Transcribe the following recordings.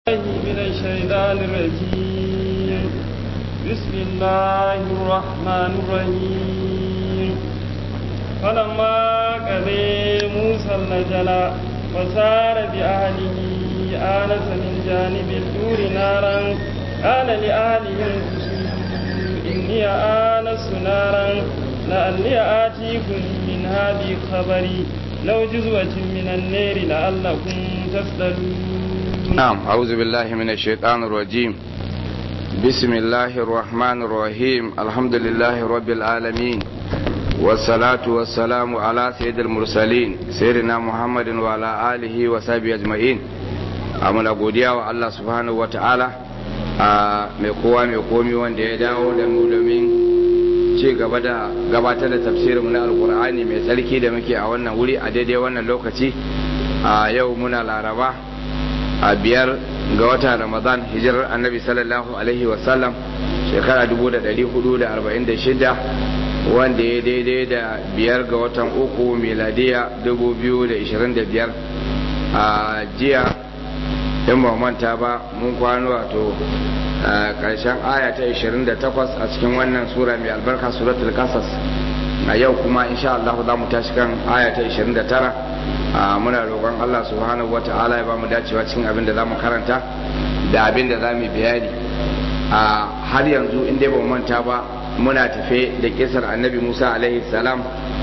من الشيطان الرجيم بسم الله الرحمن الرحيم فلما قضي موسى النجل وسار بأهله آنس من جانب الدور نارا قال لأهلهم إني آنست نارا لعلي آتيكم منها بخبري لو جزوة من النير لعلكم تسألون نعم أعوذ بالله من الشيطان الرجيم بسم الله الرحمن الرحيم الحمد لله رب العالمين والصلاة والسلام على سيد المرسلين سيدنا محمد وعلى آله وصحبه أجمعين أمنا godiya wa Allah subhanahu wa ta'ala mai kowa mai komi wanda ya dawo da mu domin ci gaba da gabatar da tafsirin na alkur'ani mai tsarki da muke a wannan wuri a daidai wannan lokaci a yau muna laraba a biyar ga wata ramadan hijirar annabi sallallahu alaihi wasallam shekara 1446 wanda ya daidai da biyar ga watan uku miladiya 2025 a jiya in ba manta ba mun kwano wato karshen aya ta 28 a cikin wannan sura mai albarka suratul kasas a yau kuma insha Allah za mu tashi kan aya ta 29 muna roƙon Allah subhanahu wata'ala ya ba mu dacewa cikin abin da za mu karanta da abin da za mu bayani har yanzu in dai ba manta ba muna tafe da kisar annabi Musa alaihi salam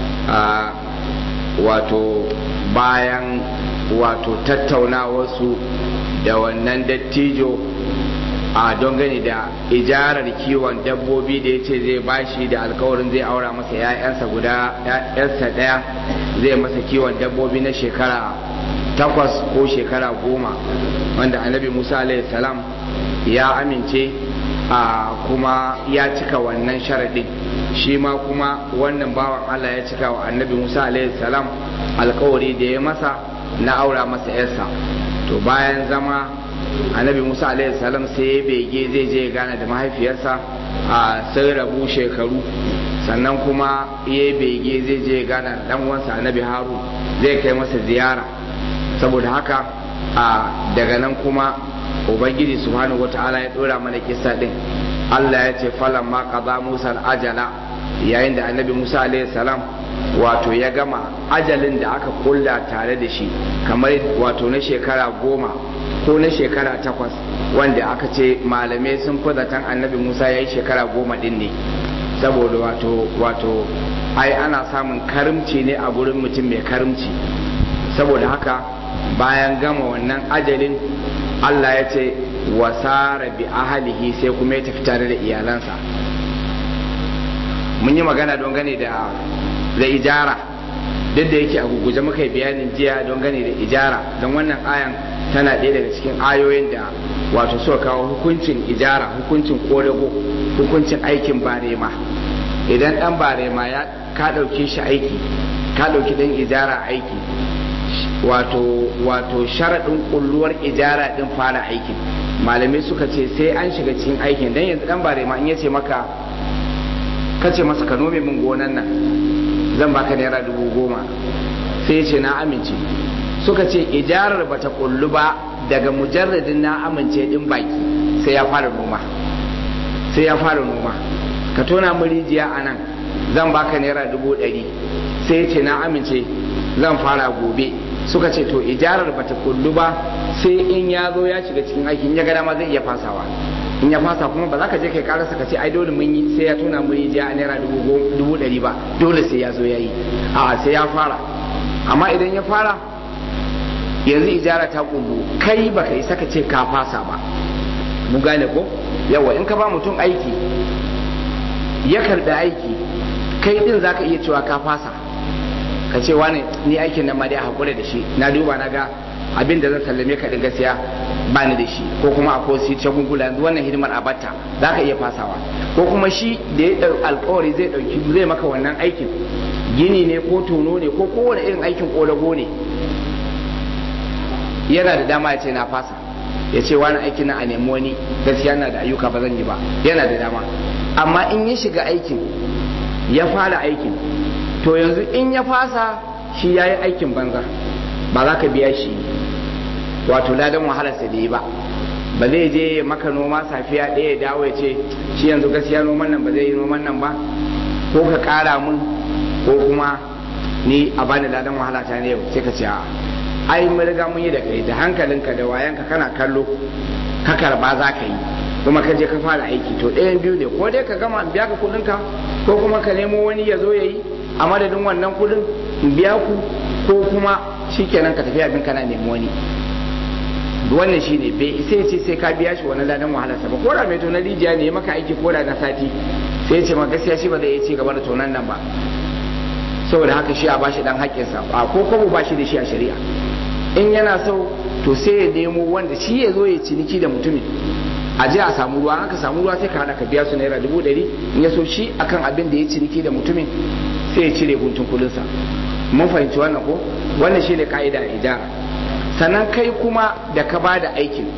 wato bayan wato tattaunawarsu da wannan dattijo a don gani da ijarar kiwon dabbobi da ya ce zai bashi da alkawarin zai aura masa ‘ya'yansa guda ‘ya'yansa ɗaya zai masa kiwon dabbobi na shekara takwas ko shekara goma wanda annabi musa salam ya amince a kuma ya cika wannan sharaɗin shi ma kuma wannan bawan allah ya cika wa annabi musa salam alkawari da ya masa na aura masa ‘yarsa to bayan zama annabi musa alaihi salam sai ya bege zai je gana da mahaifiyarsa a sai rabu shekaru sannan kuma ya bege zai je gana da dan uwansa annabi haru zai kai masa ziyara saboda haka a daga nan kuma ubangiji subhanahu wata'ala ya dora mana kisa din Allah ya ce falan ma qaza musa ajala yayin da annabi musa alaihi salam wato ya gama ajalin da aka kulla tare da shi kamar wato na shekara goma ko na shekara takwas wanda aka ce malamai sun fi zaton annabi musa ya yi shekara goma din ne saboda wato wato ai ana samun karimci ne a gurin mutum mai karimci saboda haka bayan gama wannan ajalin allah ya ce wasara bi ahalihi sai kuma ya tafi tare da iyalansa mun yi magana don gane da da ijara duk da yake a guguje muka yi bayanin jiya don gane da ijara don wannan ayan tana ɗaya daga cikin ayoyin da wato suka kawo hukuncin ijara hukuncin kodago hukuncin aikin barema idan ɗan barema ya ka ɗauke shi aiki ka ɗauki ɗan ijara aiki wato wato sharaɗin ƙulluwar ijara ɗin fara aikin malamai suka ce sai an shiga cikin aikin dan yanzu ɗan barema in ya ce maka ka ce masa ka nome min gonan nan zan baka naira dubu goma sai ce na amince suka ce ijarar bata kullu ba daga mujarradin na amince din baki sai ya fara noma sai ya fara noma ka tona mu rijiya a nan zan baka naira dubu ɗari sai ce na amince zan fara gobe suka ce to ijarar bata kullu ba sai in ya zo ya shiga cikin aikin ya ga dama zai iya fasawa in ya fasa kuma ba za ka je kai karasa ka ce ai dole mun yi sai ya tona mun yi a naira dubu ɗari ba dole sai ya zo ya yi a sai ya fara amma idan ya fara yanzu ijara ta kullu kai ba ka yi saka ce ka fasa ba mu gane ko yawa in ka ba mutum aiki ya karɓi aiki kai din za ka iya cewa ka fasa ka ce wani ni aikin nan ma dai a haƙura da shi na duba na ga abin da zan sallame ka din gaskiya ba ni da shi ko kuma a kosi ta gungula yanzu wannan hidimar a batta za ka iya fasawa ko kuma shi da ya ɗau alkawari zai ɗauki zai maka wannan aikin gini ne ko tono ne ko kowane irin aikin ƙodago ne yana da dama ya ce na fasa ya ce wani aikin nan a nemi wani gaskiya na da ayyuka ba zan yi ba yana da dama amma in ya shiga aikin ya fara aikin to yanzu in ya fasa shi ya yi aikin banza ba za ka biya shi wato ladan wahalarsa da yi ba ba zai je maka noma safiya ɗaya ya dawo ya ce shi yanzu gaskiya noman nan ba zai yi noman nan ba ko ka ƙara mun ko kuma ni a bani ladan wahala ta ne yau sai ka ce a ai mun riga mun yi da kai da hankalinka da wayanka kana kallo ka karba za ka yi kuma ka je ka fara aiki to ɗayan biyu ne ko dai ka gama in biya ka kuɗinka ko kuma ka nemo wani ya zo ya yi a madadin wannan kuɗin in biya ku ko kuma shikenan ka tafi abin kana nemi wani wannan shine bai sai ce sai ka biya shi wani ladan wahalarsa ba koda mai tonar rijiya ne maka aiki koda na sati sai ce ma gaskiya shi ba zai iya ci gaba da tonan nan ba saboda haka shi a bashi dan haƙƙinsa a ko kuma ba shi da shi a shari'a in yana so to sai ya nemo wanda shi ya zo ya ciniki da mutumin a je a samu ruwa aka samu ruwa sai ka hada ka biya su naira dubu ɗari in ya so shi akan abin da ya ciniki da mutumin sai ya cire guntun kulinsa mun fahimci wannan ko wannan shi ne ka'ida a ijara sannan kai kuma da ka ba da aikin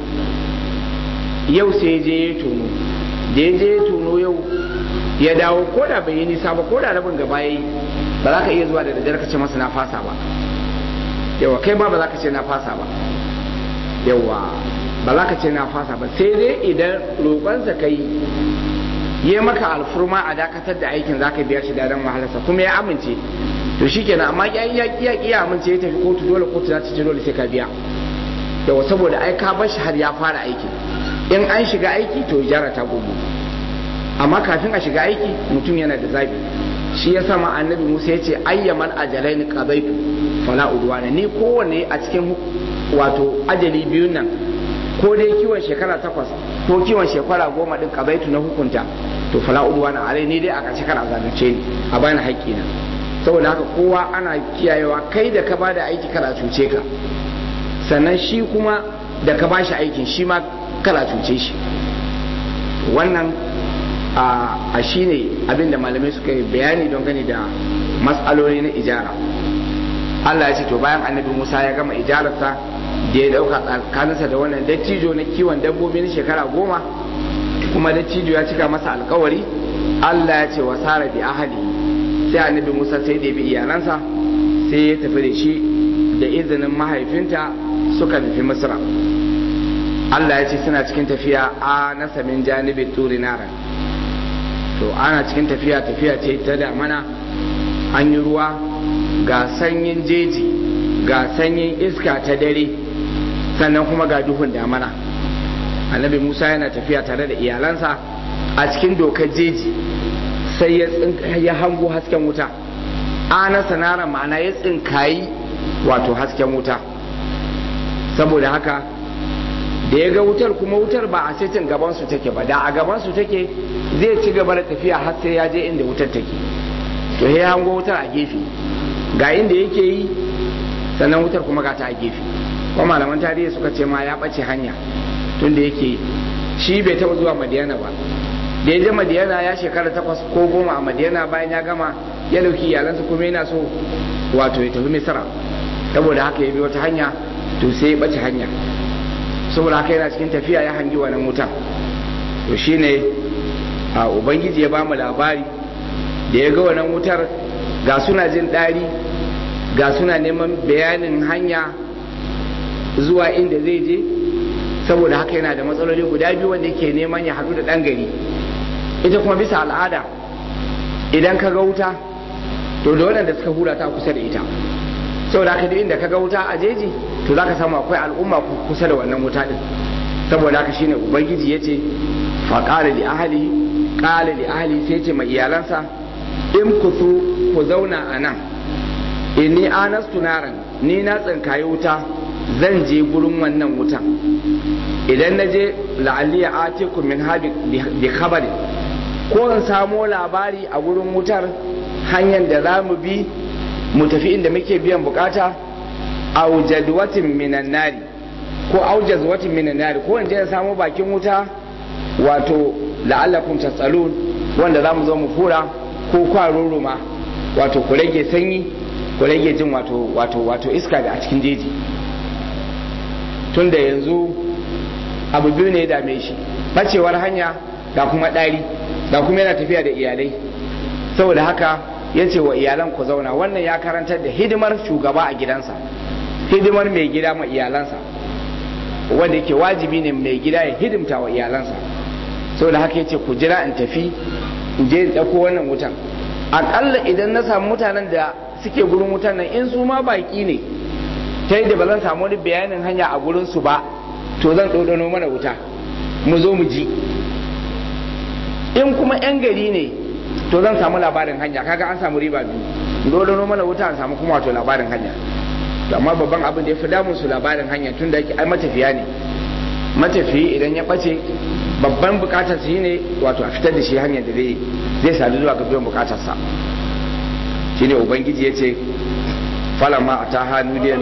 yau sai je ya tono da ya je ya tono yau ya dawo ko da bai yi nisa ba ko da rabin gaba ya yi ba za ka iya zuwa da daddare ka ce masa na fasa ba yawa kai ma ba za ka ce na fasa ba yawa ba za ka ce na fasa ba sai dai idan roƙonsa ka yi yi maka alfurma a dakatar da aikin za ka biya shi dadan wahalarsa kuma ya amince to shi kenan amma ya ya ya ya amince ya tafi kotu dole kotu za ta ce dole sai ka biya yawa saboda ai ka bar shi har ya fara aiki in an shiga aiki to ijara ta gugu amma kafin a shiga aiki mutum yana da zabi shi ya sama annabi musa ya ce ayyaman ajalaini qadaitu fala udwana ni kowanne a cikin wato ajali biyun nan ko dai kiwon shekara takwas ko kiwon shekara goma din qadaitu na hukunta to fala udwana alai ni dai a shekara zalunce ni a bani haƙƙina saboda haka kowa ana kiyayewa kai da ka bada aiki kana cuce ka sannan shi kuma da ka bashi aikin shi ma kana cuce shi wannan a shi ne abinda malamai suka yi bayani don gani da matsaloli na ijara Allah ya ce to bayan annabi Musa ya gama ijararsa da ya dauka tsakaninsa da wannan dattijo na kiwon dabbobi na shekara goma kuma dattijo ya cika masa alkawari Allah ya ce wa sara bi ahali sai annabi Musa sai da bi iyalansa sai ya tafi da shi da izinin mahaifinta suka nufi Misra Allah ya ce suna cikin tafiya a nasa min janibin turi naran to ana cikin tafiya tafiya ce ta damana an yi ruwa ga sanyin jeji ga sanyin iska ta dare sannan kuma ga duhun damana annabi musa yana tafiya tare da iyalansa a cikin dokar jeji sai ya hango hasken wuta ana sanara ma'ana ya tsinkayi wato hasken wuta saboda haka da ya ga wutar kuma wutar ba a setin gabansu take ba da a gabansu take zai ci gaba da tafiya har sai ya je inda wutar take to ya hango wutar a gefe ga inda yake yi sannan wutar kuma ga ta a gefe kuma malaman tarihi suka ce ma ya ɓace hanya tun da yake shi bai taɓa zuwa madiyana ba da ya je madiyana ya shekara takwas ko goma a madiyana bayan ya gama ya dauki iyalansa kuma yana so wato ya tafi misra saboda haka ya bi wata hanya to sai ya ɓace hanya saboda haka yana cikin tafiya ya hangi wannan wuta to shine a ubangiji ya bamu labari da ya ga wannan wutar ga suna jin ɗari ga suna neman bayanin hanya zuwa inda zai je saboda haka yana da matsaloli guda biyu wanda yake neman ya haɗu da ɗan gari ita kuma bisa al'ada idan ka ga wuta to da waɗanda suka hura ta kusa da ita saboda haka duk inda ka ga wuta a jeji to za ka samu akwai al'umma kusa da wannan wuta din saboda haka shine ubangiji ya ce faƙala li ahali ƙala li ahali sai ce mai iyalansa in ku su ku zauna a nan inni anastu naran ni na tsinkayi wuta zan je gurin wannan wutan idan na je la'alliya atiku min habi bi khabarin ko in samo labari a gurin wutar hanyar da za mu bi mu tafi inda muke biyan bukata aujadwatin minan nari ko aujazwatin minan nari ko in je samo bakin wuta wato la'allakum tasalun wanda za mu zo mu fura ko kwaruruma wato ku rage sanyi ku rage jin wato wato wato iska da a cikin jeji tunda yanzu abu biyu ne ya dame shi bacewar hanya ga kuma ɗari ga kuma yana tafiya da iyalai saboda haka ya ce wa iyalan ku zauna wannan ya karantar da hidimar shugaba a gidansa hidimar mai gida ma iyalansa wanda yake wajibi ne mai gida ya hidimta wa iyalansa saboda haka yace ku jira in tafi in je in dauko wannan wutan akalla idan na samu mutanen da suke gurin wutan nan in su ma baki ne ta yadda ba zan samu wani bayanin hanya a gurin su ba to zan ɗoɗano mana wuta mu zo mu ji in kuma yan gari ne to zan samu labarin hanya kaga an samu riba biyu ɗoɗano mana wuta an samu kuma wato labarin hanya to amma babban abin da ya fi damun su labarin hanya tun da ai matafiya ne matafiyi idan ya ɓace babban bukatar su ne wato a fitar da shi hanyar da zai zai sadu zuwa ga biyan bukatarsa shine ubangiji ya ce falama a ta hannu da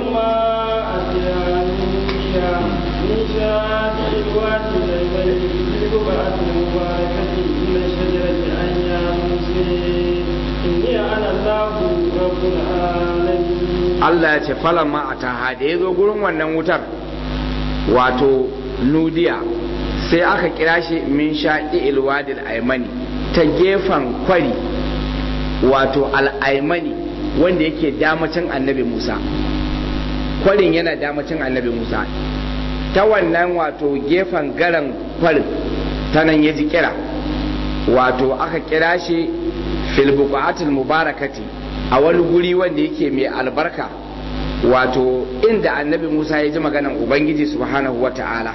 Allah ya ce falama a ta da ya zo gurin wannan wutar wato nudiya sai aka kira shi min sha'i ilwadil aimani ta gefen kwari wato al'aimani wanda yake damacin annabi musa kwarin yana damacin annabi musa ta wannan wato gefen garan kwarin ta nan ya ji kira wato aka kira shi filbuqatul mubarakati a wani guri wanda yake mai albarka wato inda annabi musa ya ji maganan ubangiji subhanahu wa ta'ala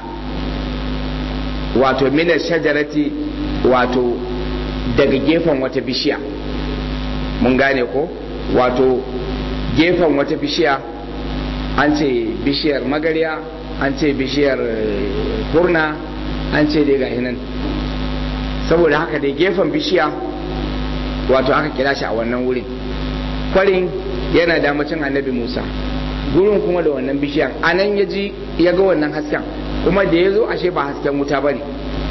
wato minar shajarati wato daga gefen wata bishiya mun gane ko wato gefen wata bishiya an ce bishiyar magarya an ce bishiyar hurna an ce dai gashi nan saboda haka dai gefen bishiya wato aka kira shi a wannan wurin kwarin yana damacin annabi musa gurin kuma da wannan bishiyan a nan ya ji ya ga wannan hasken kuma da ya zo ashe ba hasken wuta ba ne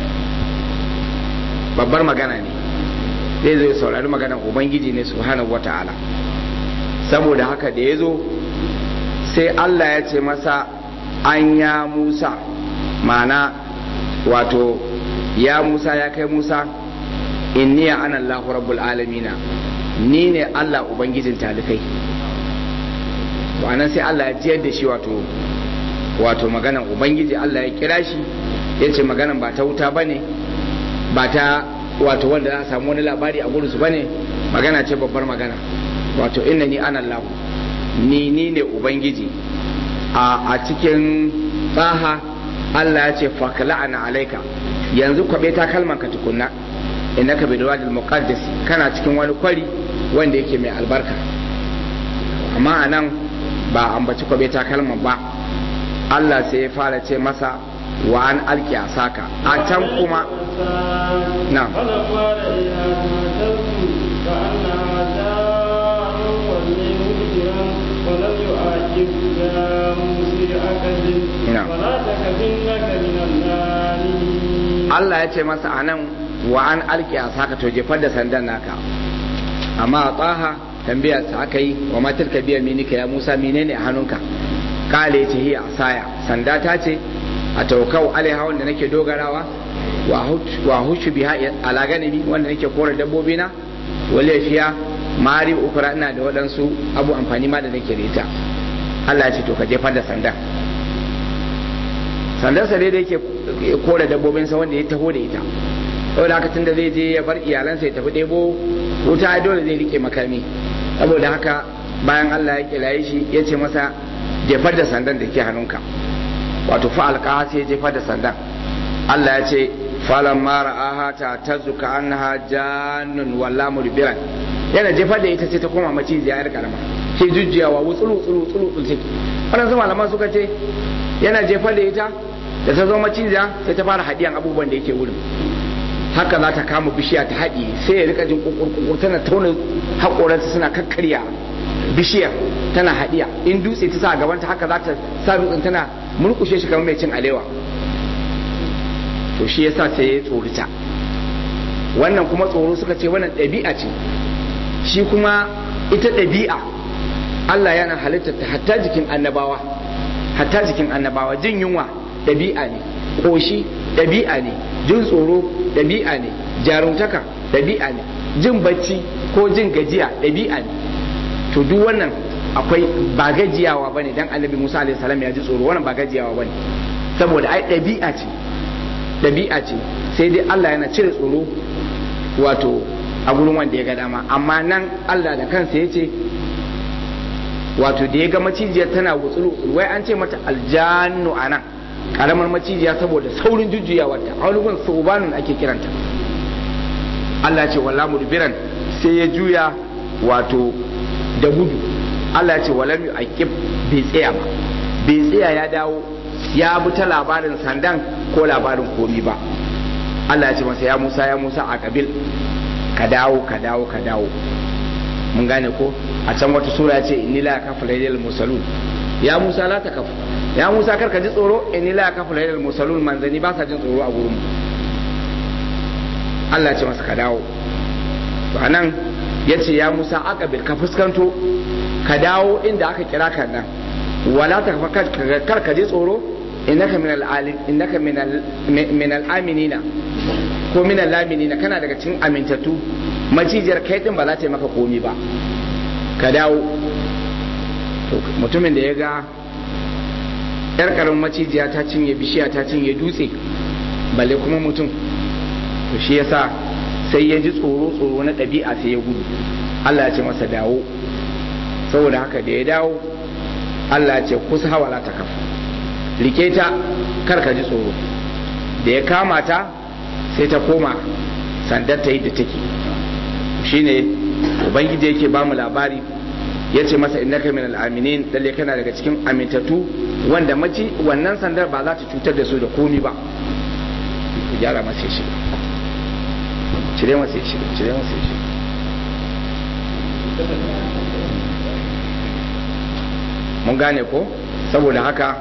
babbar magana ne zai zo ya saurari maganar ubangiji ne subhanahu wata'ala saboda haka da ya zo sai allah ya ce masa an ya musa mana wato ya musa ya kai musa inniya ana allahu rabbul alamina ni ne allah ubangijin talikai nan sai allah ya jiyar da shi wato wato maganan ubangiji allah ya kira shi ya ce maganan ba ta wuta ba ne ba ta wato wanda za a samu wani labari a gurinsu ba ne magana ce babbar magana wato inna ni ana lahu ni ni ne ubangiji a cikin tsaha allah ya ce fakala ana alaika yanzu kwabe ta kalman ka tukunna innaka bi wadil muqaddas kana cikin wani kwari wanda yake mai albarka amma anan ba ambaci kwabe ta kalman ba Allah sai ya fara ce masa wa an alki a saka a can kuma na Allah ya ce masa a nan wa an alki a saka to jefar da sandan naka amma a tsaha tambaya sa aka yi wa matar ka biya minika ya musa menene a hannunka kale ce hiya asaya sanda ta ce a taukau alaiha wanda nake dogarawa wa hushu biha ala ganimi wanda nake kora dabbobi na wale fiya mari ukura ina da waɗansu abu amfani ma da nake da ita Allah ya ce to ka jefar da sanda sandar sa dai da yake kora dabbobin sa wanda ya taho da ita saboda haka tunda zai je ya bar iyalansa ya tafi ɗebo wuta dole zai rike makami saboda haka bayan Allah ya kiraye shi ya ce masa jefar da sandan da ke hannunka wato fa'al ka sai jefar da sandan Allah ya ce falan mara aha ta tazuka annaha jannun walla mudbiran yana jefar da ita sai ta koma maciziya yar karama sai jujjuyawa wutsulu wutsulu wutsulu wutsulu take wannan su malaman suka ce yana jefar da ita da ta zo maciziya sai ta fara hadiyan abubuwan da yake wurin haka za ta kama bishiya ta haɗi sai ya rika jin kukurkukur tana tauna haƙoranta suna kakkarya bishiyar tana haɗiya in dutse ta sa gabanta haka za ta sa dutsen tana murkushe shi kamar mai cin alewa to shi yasa sai ya tsorita wannan kuma tsoro suka ce wannan ɗabi'a ce shi kuma ita ɗabi'a Allah yana halittar ta hatta jikin annabawa hatta jikin annabawa jin yunwa ɗabi'a ne ƙoshi ɗabi'a ne jin tsoro ɗabi'a ne jarumtaka ɗabi'a ne jin bacci ko jin gajiya ɗabi'a ne to duk wannan akwai ba gajiyawa ba ne dan annabi musa alaihi salam ya ji tsoro wannan ba gajiyawa ba ne saboda ai ɗabi'a ce ɗabi'a ce sai dai Allah yana cire tsoro wato a gurin wanda ya ga dama amma nan Allah da kansa ya ce wato da ya ga macijiyar tana wutsulu wai an ce mata aljannu a nan karamar macijiya saboda saurin jujjuyawarta a wani gun saubanun ake kiranta Allah ce wala mudbiran sai ya juya wato da gudu Allah ce wala mu aqib bai tsaya ba bai tsaya ya dawo ya bi ta labarin sandan ko labarin komi ba Allah ya ce masa ya Musa ya Musa a kabil ka dawo ka dawo ka dawo mun gane ko a can wata sura ya ce inni la kafu lailal musalun ya Musa la ta kafu ya Musa karka ji tsoro inni la kafu lailal musalun manzani ba sa jin tsoro a gurin Allah ya ce masa ka dawo to anan ya ce ya Musa aqabil ka fuskanto ka dawo inda aka kira ka nan wala ta kar ka ji tsoro innaka min al-alim innaka min min al-aminina ko min al-laminina kana daga cikin amintattu macijiyar kai din ba za ta yi maka komi ba ka dawo to mutumin da ya ga yar karamin macijiya ta cinye bishiya ta cinye dutse balle kuma mutum to shi yasa sai ya ji tsoro tsoro na ɗabi'a sai ya gudu Allah ya ce masa dawo saboda haka da ya dawo Allah ya ce kusa hawala ta kafa rike ta karka ji tsoro da ya kama ta sai ta koma sandar ta yadda take shine ubangiji yake ba mu labari ya ce masa innaka min al-aminin lalle kana daga cikin amintattu wanda mace wannan sandar ba za ta cutar da su da komi ba ku gyara masa shi cire masa shi cire masa shi mun gane ko saboda haka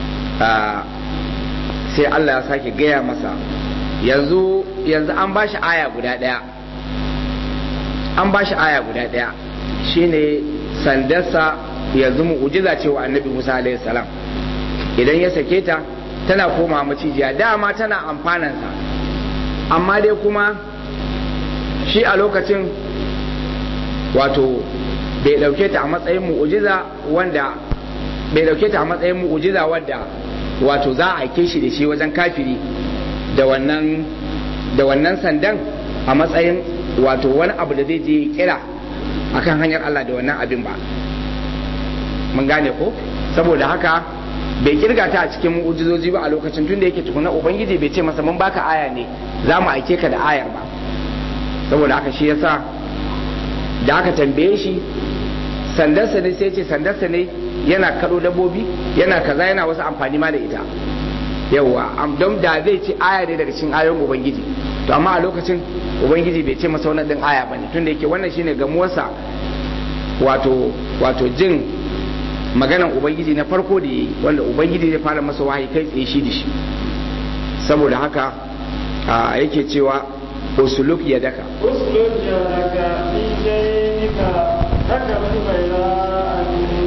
sai Allah ya sake gaya masa yanzu yanzu an ba shi aya guda ɗaya an ba shi aya guda ɗaya shine sandarsa yanzu mu'ujiza ce wa annabi Musa alaihi salam idan ya sake ta tana koma macijiya dama tana amfanansa amma dai kuma shi a lokacin wato bai dauke ta a matsayin mu'ujiza wanda bai dauke ta a matsayin mu'ujiza wadda wato za a aike shi da shi wajen kafiri da wannan da wannan sandan a matsayin wato wani abu da zai je kira akan hanyar Allah da wannan abin ba mun gane ko saboda haka bai kirga ta a cikin mu'ujizoji ba a lokacin tunda yake tukuna ubangiji bai ce masa mun baka aya ne za mu aike ka da ayar ba saboda haka shi yasa da aka tambaye shi sandarsa ne sai ce sandarsa ne yana kado dabbobi yana kaza yana wasu amfani ma da ita yawwa don da zai ce aya ne daga cikin ayoyin ubangiji to amma a lokacin ubangiji bai ce masa wannan din aya bane tunda yake wannan shine gamuwarsa wato wato jin maganan ubangiji na farko da yi wanda ubangiji zai fara masa wahayi kai tsaye shi da shi saboda haka yake cewa usuluk ya daka usuluk ya daka fi jayyika haka su bai za a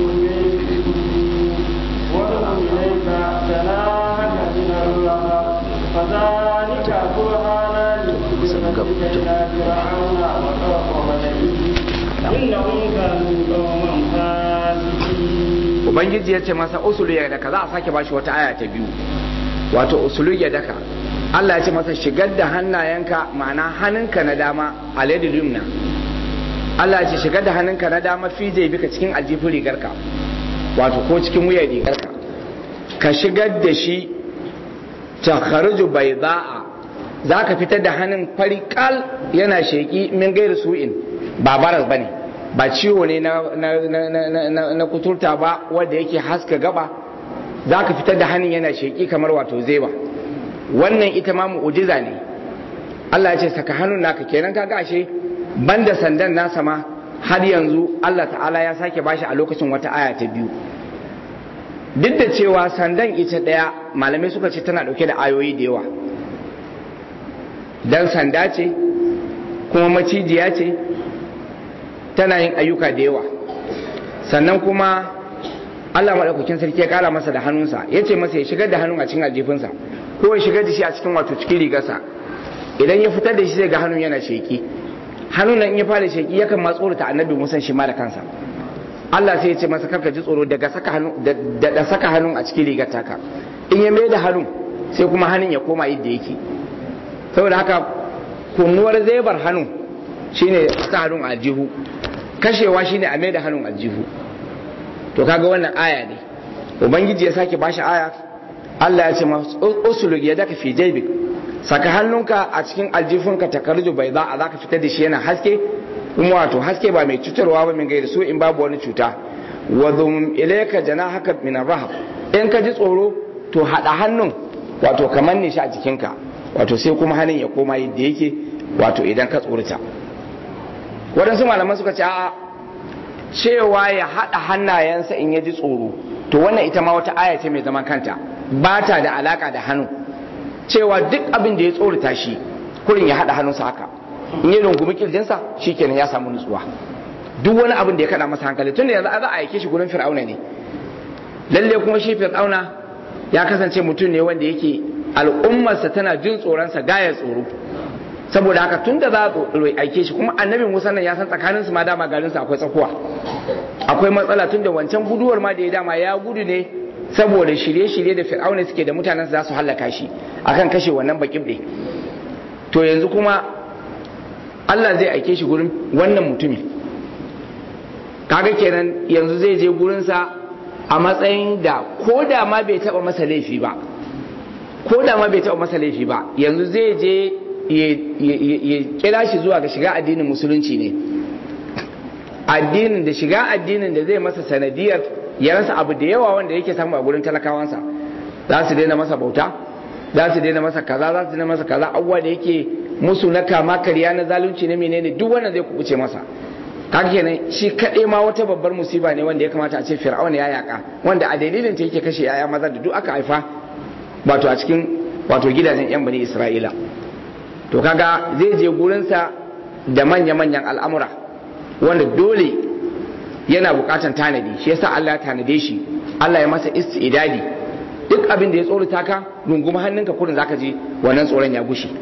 وارغم إليك جناحك من الرهب فذلك برهانان من ربك إلى فرعون وملئه إنهم كانوا قوما فاسقين Ubangiji ya ce masa usulu ya daka za a sake bashi wata aya ta biyu wato usulu ya daka Allah ya ce masa shigar da hannayenka ma'ana hannunka na dama a yumna Allah ya ce shigar da hannunka na dama fi zai bika cikin aljifin rigarka wato ko cikin wuyan rigarka ka shigar da shi ta kharuju bai za'a za ka fitar da hannun fari kal yana sheki min gairu su'in ba baras bane ba ciwo ne na, kuturta ba wanda yake haska gaba za ka fitar da hannun yana sheki kamar wato zeba wannan ita ma mu'ujiza ne Allah ya ce saka hannun naka kenan kaga ashe banda sandan nasa ma har yanzu Allah ta'ala ya sake bashi a lokacin wata aya ta biyu duk da cewa sandan ita ɗaya malamai suka ce tana ɗauke da ayoyi da yawa dan sanda ce kuma macijiya ce tana yin ayyuka da yawa sannan kuma Allah maɗaukakin sarki ya ƙara masa da hannunsa ya ce masa ya shigar da hannun a cikin aljifinsa ko ya shigar da shi a cikin wato cikin rigarsa idan ya fitar da shi zai ga hannun yana sheki hannun nan in ya fara sheki yakan ma tsorata annabi musan shi ma da kansa Allah sai ya ce masa karka ji tsoro daga saka hannu da saka hannun a cikin rigar taka in ya mai da hannun sai kuma hannun ya koma yadda yake saboda haka kunnuwar zebar hannun shine sa hannun aljihu kashewa shine a mai da hannun aljihu to kaga wannan aya ne ubangiji ya sake bashi aya Allah ya ce ma usulug ya daka fi jaybik saka hannunka a cikin aljifunka takarju bai za a zaka fitar da shi yana haske kuma wato haske ba mai cutarwa ba min gaida su in babu wani cuta wa dhum ilayka janahaka min rahab in ka ji tsoro to hada hannun wato kamar ne shi a jikinka wato sai kuma hannun ya koma yadda yake wato idan ka tsorita waɗansu malaman suka ce a'a cewa ya haɗa hannayensa in ya ji tsoro to wannan ita ma wata aya ce mai zaman kanta ba ta da alaka da hannu cewa duk abin da ya tsorita shi kurin ya haɗa hannunsa haka in ya rungumi kirjinsa shi kenan ya samu nutsuwa duk wani abin da ya kaɗa masa hankali tun da yanzu za a aike shi gurin fir'auna ne lalle kuma shi fir'auna ya kasance mutum ne wanda yake al'ummarsa tana jin tsoronsa gaya tsoro saboda haka tun da za a aike shi kuma annabi musa nan ya san tsakanin su ma dama garinsa akwai tsakuwa akwai matsala tun da wancan guduwar ma da ya dama ya gudu ne saboda shirye-shirye da fir'auna suke da mutanen za su hallaka shi akan kashe wannan bakin ɗin to yanzu kuma Allah zai aike shi gurin wannan mutumi kaga kenan yanzu zai je gurinsa a matsayin da ko da ma bai taba masa laifi ba ko da ma bai taba masa laifi ba yanzu zai je ya kira shi zuwa ga shiga addinin musulunci ne addinin da shiga addinin da zai masa sanadiyar ya rasa abu da yawa wanda yake samu a gurin talakawansa za su daina masa bauta za su daina masa kaza za su daina masa kaza abubuwa da yake musu na kama karya na zalunci na menene duk wannan zai kubuce masa haka kenan shi kaɗai ma wata babbar musiba ne wanda ya kamata a ce fir'auna ya yaka wanda a dalilin ta yake kashe yaya maza da duk aka haifa wato a cikin wato gidajen yan bani isra'ila to kaga zai je gurinsa da manya-manyan al'amura wanda dole yana bukatan tanadi shi yasa Allah ya tanade shi Allah ya masa istidadi duk abin da ya tsorata ka runguma hannunka kurin zaka je wannan tsoron ya gushe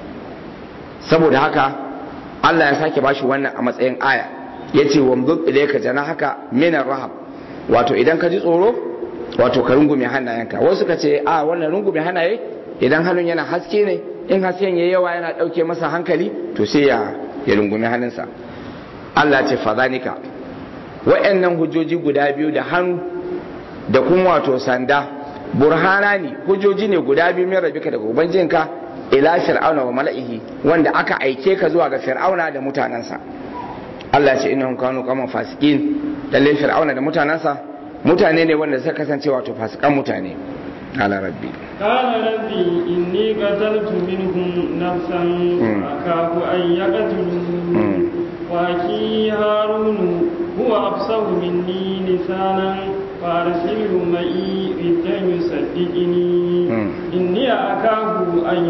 saboda haka Allah ya sake bashi wannan a matsayin aya yace wamdud ilayka janahaka min rahab wato idan ka ji tsoro wato ka rungume hannayenka wasu ka ce a wannan rungume hannaye idan hannun yana haske ne in hasken yayi yawa yana dauke masa hankali to sai ya ya rungume hannunsa Allah ce fadhanika wa'annan hujjoji guda biyu da hannu da kuma wato sanda burhana ne hujjoji ne guda biyu min rabika daga ubangijinka ila fir'auna wa mala'ihi wanda aka aike ka zuwa ga fir'auna da mutanansa Allah ce innahum kanu qaman fasikin lalle fir'auna da mutanansa mutane ne wanda suka kasance wato fasikan mutane ala rabbi قال ربي إني قتلت منهم نفسا أخاف أن يقتلون وأخي هارون هو أفصح مني لسانا فأرسله معي ردا يصدقني إني أخاف أن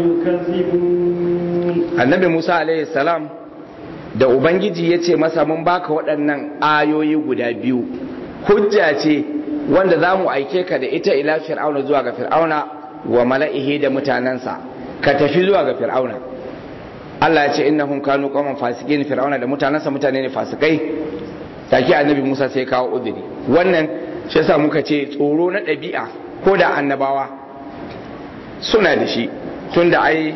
يكذبون النبي موسى عليه السلام da Ubangiji ya ce masa mun baka waɗannan ayoyi guda biyu hujja ce wanda za mu aike ka da ita ila fir'auna zuwa ga fir'auna wa mala'ihi da mutanensa ka tafi zuwa ga fir'auna Allah ya ce innahum kanu qauman fasikin fir'auna da mutanensa mutane ne fasikai take annabi Musa sai kawo udiri wannan shi yasa muka ce tsoro na ɗabi'a ko da annabawa suna da shi tunda ai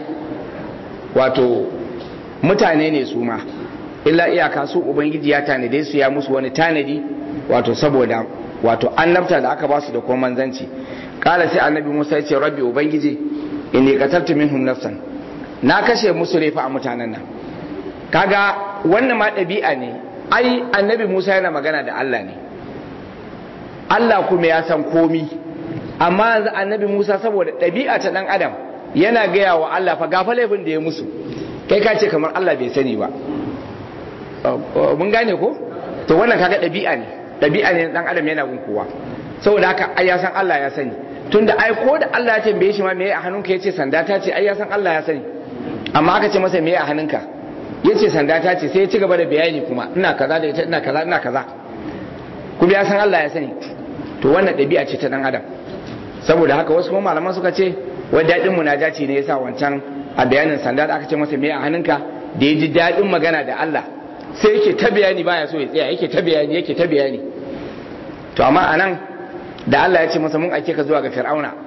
wato mutane ne su ma illa iyaka su ubangiji ya tanade su ya musu wani tanadi wato saboda wato annabta da aka ba su da kuma manzanci kala sai annabi Musa ya ce rabbi ubangiji inni qataltu minhum nafsan na kashe musu laifa a mutanen nan kaga wannan ma ɗabi'a ne ai annabi Musa yana magana da Allah ne Allah kuma ya san komi amma yanzu annabi Musa saboda ɗabi'a ta ɗan adam yana gaya wa Allah fa gafa laifin da ya musu kai ka ce kamar Allah bai sani ba mun gane ko to wannan kaga ɗabi'a ne ɗabi'a ne ɗan adam yana gun kowa saboda haka ai ya san Allah ya sani tunda ai ko da Allah ya tambaye shi ma me a hannunka yace sanda ta ce ai ya san Allah ya sani amma aka ce masa me a hannunka yace sanda ta ce sai ya ci gaba da bayani kuma ina kaza da ita ina kaza ina kaza kuma ya san Allah ya sani to wannan ɗabi'a ce ta dan adam saboda haka wasu kuma malaman suka ce wai daɗin munajaci ne yasa wancan a bayanin sanda da aka ce masa me a hannunka da ya ji daɗin magana da Allah sai yake ta bayani baya so ya tsaya yake ta bayani yake ta bayani to amma anan da Allah ya ce masa mun aike ka zuwa ga fir'auna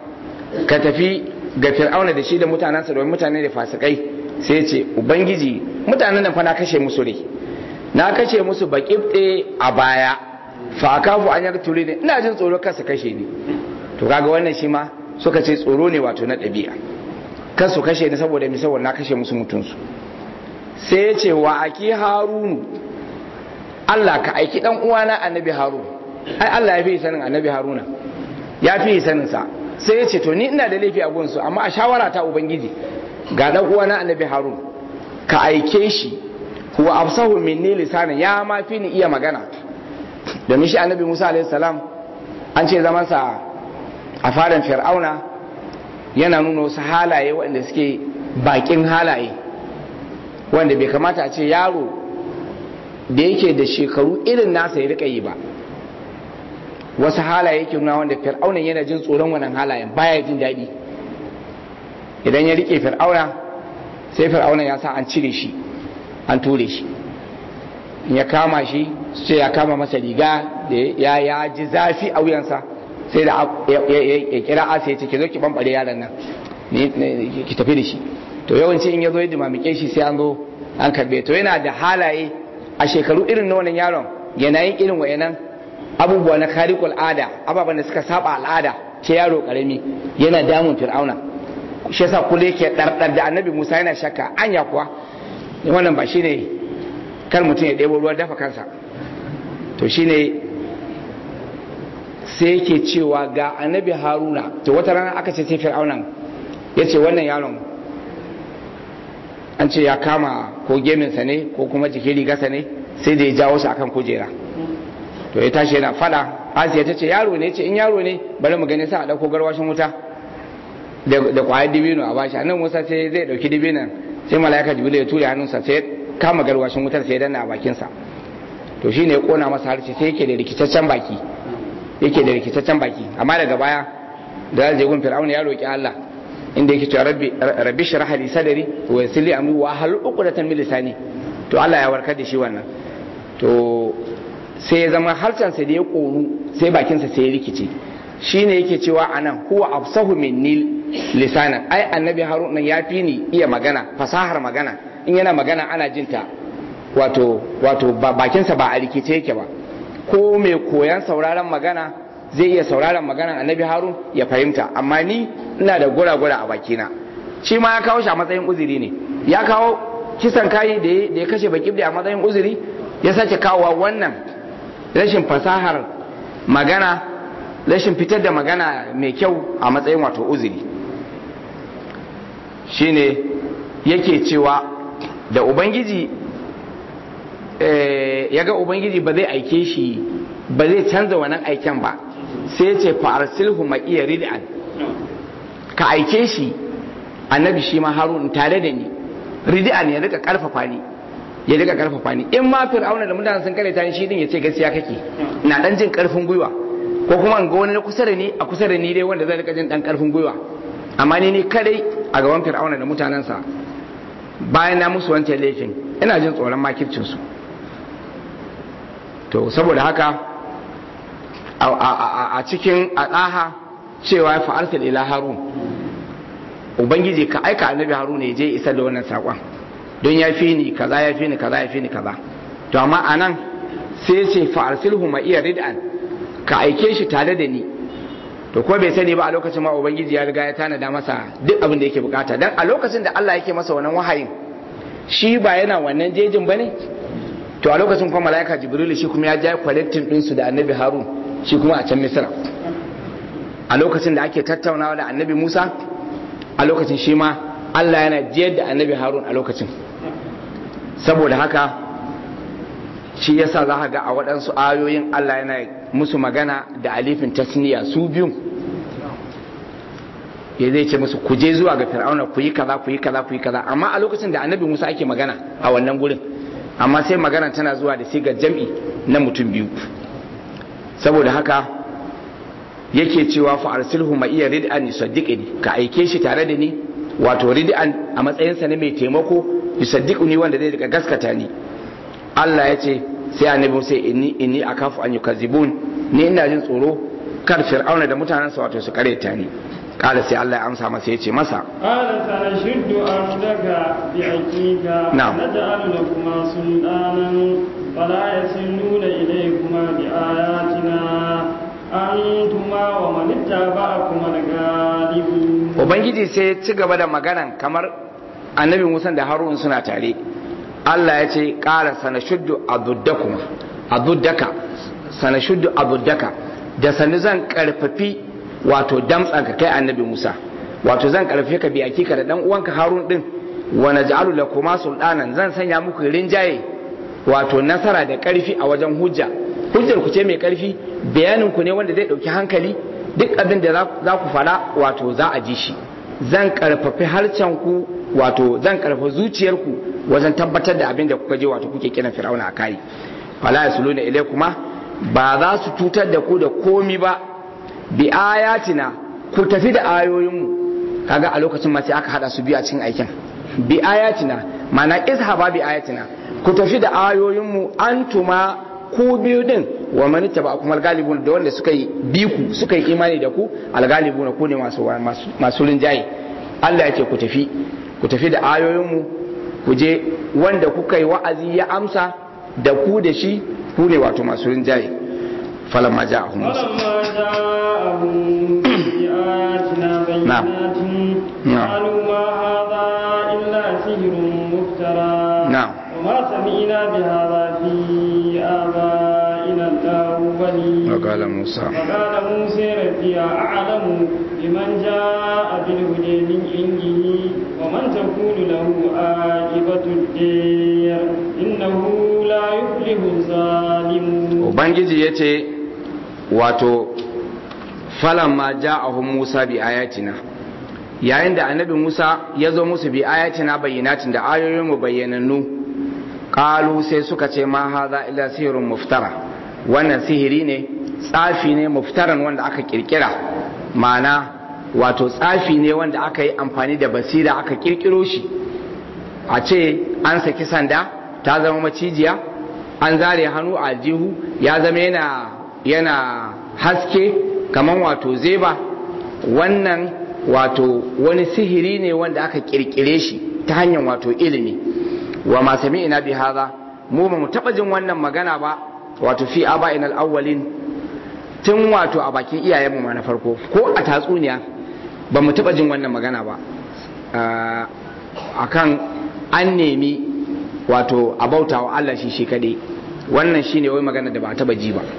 ka tafi ga fir'auna da shi da mutanensa domin mutane da fasikai sai ce ubangiji mutanen nan fa na kashe musu rai na kashe musu baƙibɗe a baya fa kafu an yar turi ne ina jin tsoro kasa kashe ni to kaga wannan shi ma suka ce tsoro ne wato na ɗabi'a kan su kashe ni saboda mi saboda na kashe musu mutunsu sai ya ce wa aki harunu Allah ka aiki dan uwana annabi harun ai Allah ya fi sanin annabi haruna ya fi sanin sa sai ya ce to ni ina da laifi a gunsu amma a shawara ta ubangiji ga dan uwana annabi harun ka aike shi wa afsahu minni lisanan ya ma fi ni iya magana domin shi annabi Musa alaihi salam an ce zaman sa a fadan fir'auna yana nuna wasu halaye waɗanda suke bakin halaye wanda bai kamata a ce yaro da yake da shekaru irin nasa ya rika yi ba wasu halaye yake nuna wanda fir'auna yana jin tsoron wannan halayen baya jin daɗi idan ya rike fir'auna sai fir'auna ya sa an cire shi an ture shi ya kama shi sai ya kama masa riga da ya ya ji zafi a wuyansa sai da ya kira asa ya ce ki zo ki bambare yaron nan ki tafi da shi to yawanci in ya zo ya dimamike shi sai an zo an karbe to yana da halaye a shekaru irin na wannan yaron yanayin irin wayannan abubuwa na karikul ada ababen da suka saba al'ada ce yaro karami yana damun fir'auna shi yasa kula yake dardar da annabi musa yana shakka anya kuwa wannan ba shine kar mutum ya ɗebo ruwan dafa kansa to shine sai yake cewa ga annabi haruna to wata rana aka ce sai fir'aunan ya ce wannan yaron an ce ya kama ko geminsa ne ko kuma jikin rigarsa ne sai da ya jawo shi akan kujera to ya tashi yana fada asiya ta ce yaro ne ce in yaro ne bari mu gani sa a ɗauko garwashin wuta da kwayar dibino a bashi annan musa sai zai ɗauki dibinan sai mala'ika jibril ya ture hannunsa sai kama garwashin wutar sai ya danna a bakinsa to shine ya kona masa harshe sai yake da rikitaccen baki yake da rikitaccen baki amma daga baya da zai gun fir'auna ya roki Allah inda yake cewa rabbi rabbi shrah li sadri wa yassir li amri wa hal uqdatan min lisani to Allah ya warkar da shi wannan to sai ya zama harshensa da ya koru sai bakinsa sai ya rikice shine yake cewa anan huwa afsahu minni lisanan ai annabi harun nan ya fi ni iya magana fasahar magana in yana magana ana jinta wato wato bakinsa ba a rikice yake ba ko mai koyan sauraron magana zai iya sauraron magana annabi harun ya fahimta amma ni ina da gura-gura a bakina shi ma ya kawo shi a matsayin uzuri ne ya kawo kisan kayi da ya kashe baki a matsayin uzuri ya sace kawowa wannan rashin fasahar magana rashin fitar da magana mai kyau a matsayin wato uzuri shine yake cewa da ubangiji ya ga ubangiji ba zai aike shi ba zai canza wannan aiken ba sai ce fa'arsilhu ma iya rid'an ka aike shi annabi shi ma harun tare da ni rid'an ya rika karfafa ni ya rika karfafa ni in ma fir'auna da mutanen sun kare ta shi din ya ce gaskiya kake na dan jin karfin gwiwa ko kuma ga wani na kusa da ni a kusa da ni dai wanda zai rika jin dan karfin gwiwa amma ni ni kadai a gaban fir'auna da mutanensa bayan na musu wancan laifin ina jin tsoron makircinsu to saboda haka a cikin adaha cewa ya fa'arsa ila harun ubangiji ka aika annabi harun ya je isa da wannan saƙon don ya fi ni kaza ya fi ni kaza ya fi ni kaza to amma anan sai ce fa'arsilhu ma iya rid'an ka aike shi tare da ni to ko bai sani ba a lokacin ma ubangiji ya riga ya tanada masa duk abin da yake bukata dan a lokacin da Allah yake masa wannan wahayin shi ba yana wannan jejin bane to a lokacin kuma malaika jibril shi kuma ya ja collecting din su da annabi harun shi kuma a can misra a lokacin da ake tattaunawa da annabi musa a lokacin shi ma Allah yana jiyar da annabi harun a lokacin saboda haka shi yasa za ka ga a waɗansu ayoyin Allah yana musu magana da alifin tasniya su biyun ya zai ce musu ku je zuwa ga fir'auna ku yi kaza ku yi kaza ku yi kaza amma a lokacin da annabi Musa ake magana a wannan gurin amma sai magana tana zuwa da sigar jam'i na mutum biyu saboda haka yake cewa fa arsilhu ma iya rid'an yusaddiqni ka aike shi tare da ni wato rid'an a matsayinsa na mai taimako yusaddiquni wanda zai rika gaskata ni Allah ya ce sai annabi Musa inni inni akafu an yukazibun ni ina jin tsoro kar fir'auna da mutanensa wato su kareta ni kala sai Allah ya amsa masa ya ce masa قال سنشد أرضك بأخيك نعم. ونجعل لكما سلطانا فلا يصلون إليكما بآياتنا أنتما ومن اتبعكما الغالبون ubangiji sai ya ci gaba da maganan kamar annabi musa da harun suna tare Allah ya ce kala sanashuddu aduddakuma aduddaka sanashuddu aduddaka da sani zan karfafi wato damtsanka kai annabi musa wato zan karfafe ka bi akika da dan uwanka harun din wa naj'alu lakuma sultanan zan sanya muku rinjaye wato nasara da karfi a wajen hujja hujjar ku ce mai karfi bayanin ku ne wanda zai dauki hankali duk abin da za ku fada wato za a ji shi zan karfafi harcen ku wato zan karfafa zuciyarku wajen tabbatar da abin da kuka je wato kuke kiran fir'auna a kai fala yasuluna ilaykuma ba za su tutar da ku da komi ba bi ayatina ku tafi da ayoyinmu kaga a lokacin ma sai aka hada su biyu a cikin aikin bi ayatina mana izhaba bi ayatina ku tafi da ayoyinmu antuma ku biyu din wa man taba kuma algalibun da wanda suka yi bi ku suka yi imani da ku algalibuna ku ne masu masu, masu rinjaye Allah ya ce ku tafi ku tafi da ayoyinmu ku je wanda kuka yi wa'azi ya amsa da ku da shi ku ne wato masu rinjaye falamma ja'ahum musa فلما جاءهم بآياتنا نعم. بينات نعم. قالوا ما هذا إلا سحر مفترى نعم. وما سمعنا بهذا في آبائنا الأولين وقال موسى وقال موسى ربي أعلم بمن جاء بالهدى من عنده ومن تكون له عاقبة الدير إنه لا يفلح الظالمون ubangiji ya ce wato falamma ja'ahum musa bi ayatina yayin da annabi musa ya zo musu bi ayatina bayyanatin da ayoyinmu bayyanannu qalu sai suka ce ma haza illa sihirun muftara wannan sihiri ne tsafi ne muftaran wanda aka kirkira ma'ana wato tsafi ne wanda aka yi amfani da basira aka kirkiro shi a ce an saki sanda ta zama macijiya an zare hannu a jihu ya zama yana yana haske kamar wato zeba wannan wato wani sihiri ne wanda aka kirkire shi ta hanyar wato ilimi wa ma ina bi haza mu ba mu taba jin wannan magana ba wato fi aba'in al-awwalin tun wato a bakin iyayenmu ma na farko ko a tatsuniya ba mu taba jin wannan magana ba Ah, akan an nemi wato a bauta wa Allah shi shi kaɗai wannan shine wai magana da ba a taba ji ba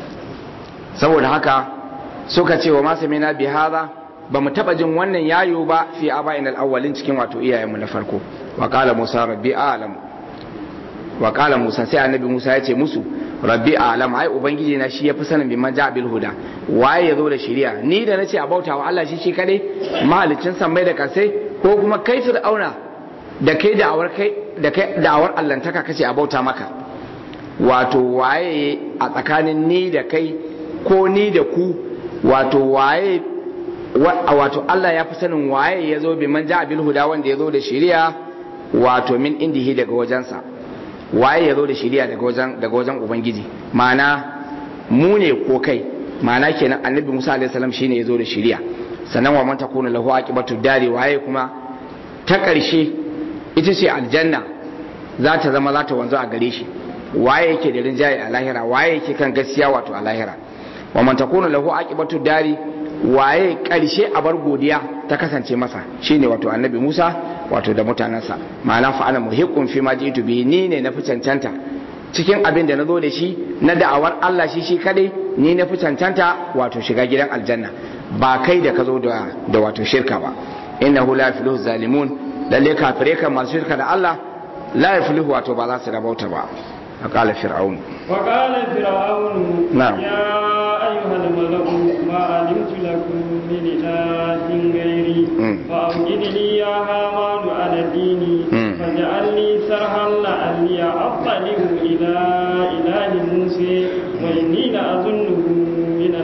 saboda haka suka ce wa masu mina bi haza ba mu taba jin wannan yayo ba fi aba'in al-awwalin cikin wato iyayenmu na farko wa qala musa rabbi a'lam wa qala musa sai annabi musa ya ce musu rabbi a'lam ai ubangiji na shi yafi sanin biman ja'a bil huda waye yazo da shari'a ni da nace a bauta wa Allah shi shi kadai mahalicin sammai da kasai ko kuma kai fir'auna da kai da'awar kai da kai da'awar allantaka kace a bauta maka wato waye a tsakanin ni da kai ko ni da ku wato waye wa- wato Allah ya fi sanin waye ya zo bi man ja'a bil huda wanda ya zo da shari'a wato min indihi daga wajensa waye ya zo da shari'a daga wajen daga wajen ubangiji ma'ana mu ne ko kai ma'ana kenan annabi Musa alaihi salam shine ya zo da shari'a sannan wa man takunu lahu aqibatu dari waye kuma ta ƙarshe ita ce aljanna za ta zama za ta wanzu a gare shi waye yake da rinjaye a lahira waye yake kan gaskiya wato a lahira wa man takunu lahu aqibatu dari waye ƙarshe a bar godiya ta kasance masa shine wato annabi Musa wato da mutanensa ma'ana fa ana muhiqqun fi ma jitu bihi ni ne na fi cancanta cikin abin da na zo da shi na da'awar Allah shi shi kadai ni na fi cancanta wato shiga gidan aljanna ba kai da ka zo da da wato shirka ba innahu la yaflihu zalimun lalle kafirai kan masu shirka da Allah la yaflihu wato ba za su rabauta ba qala fir'aun وقال فرعون نعم. يا أيها الملأ ما علمت لكم من إله غيري مم. فأوجد لي يا هامان على ديني مم. فاجعل لي سرحا لعلي أطلع إلى إله موسى وإني لأظنه من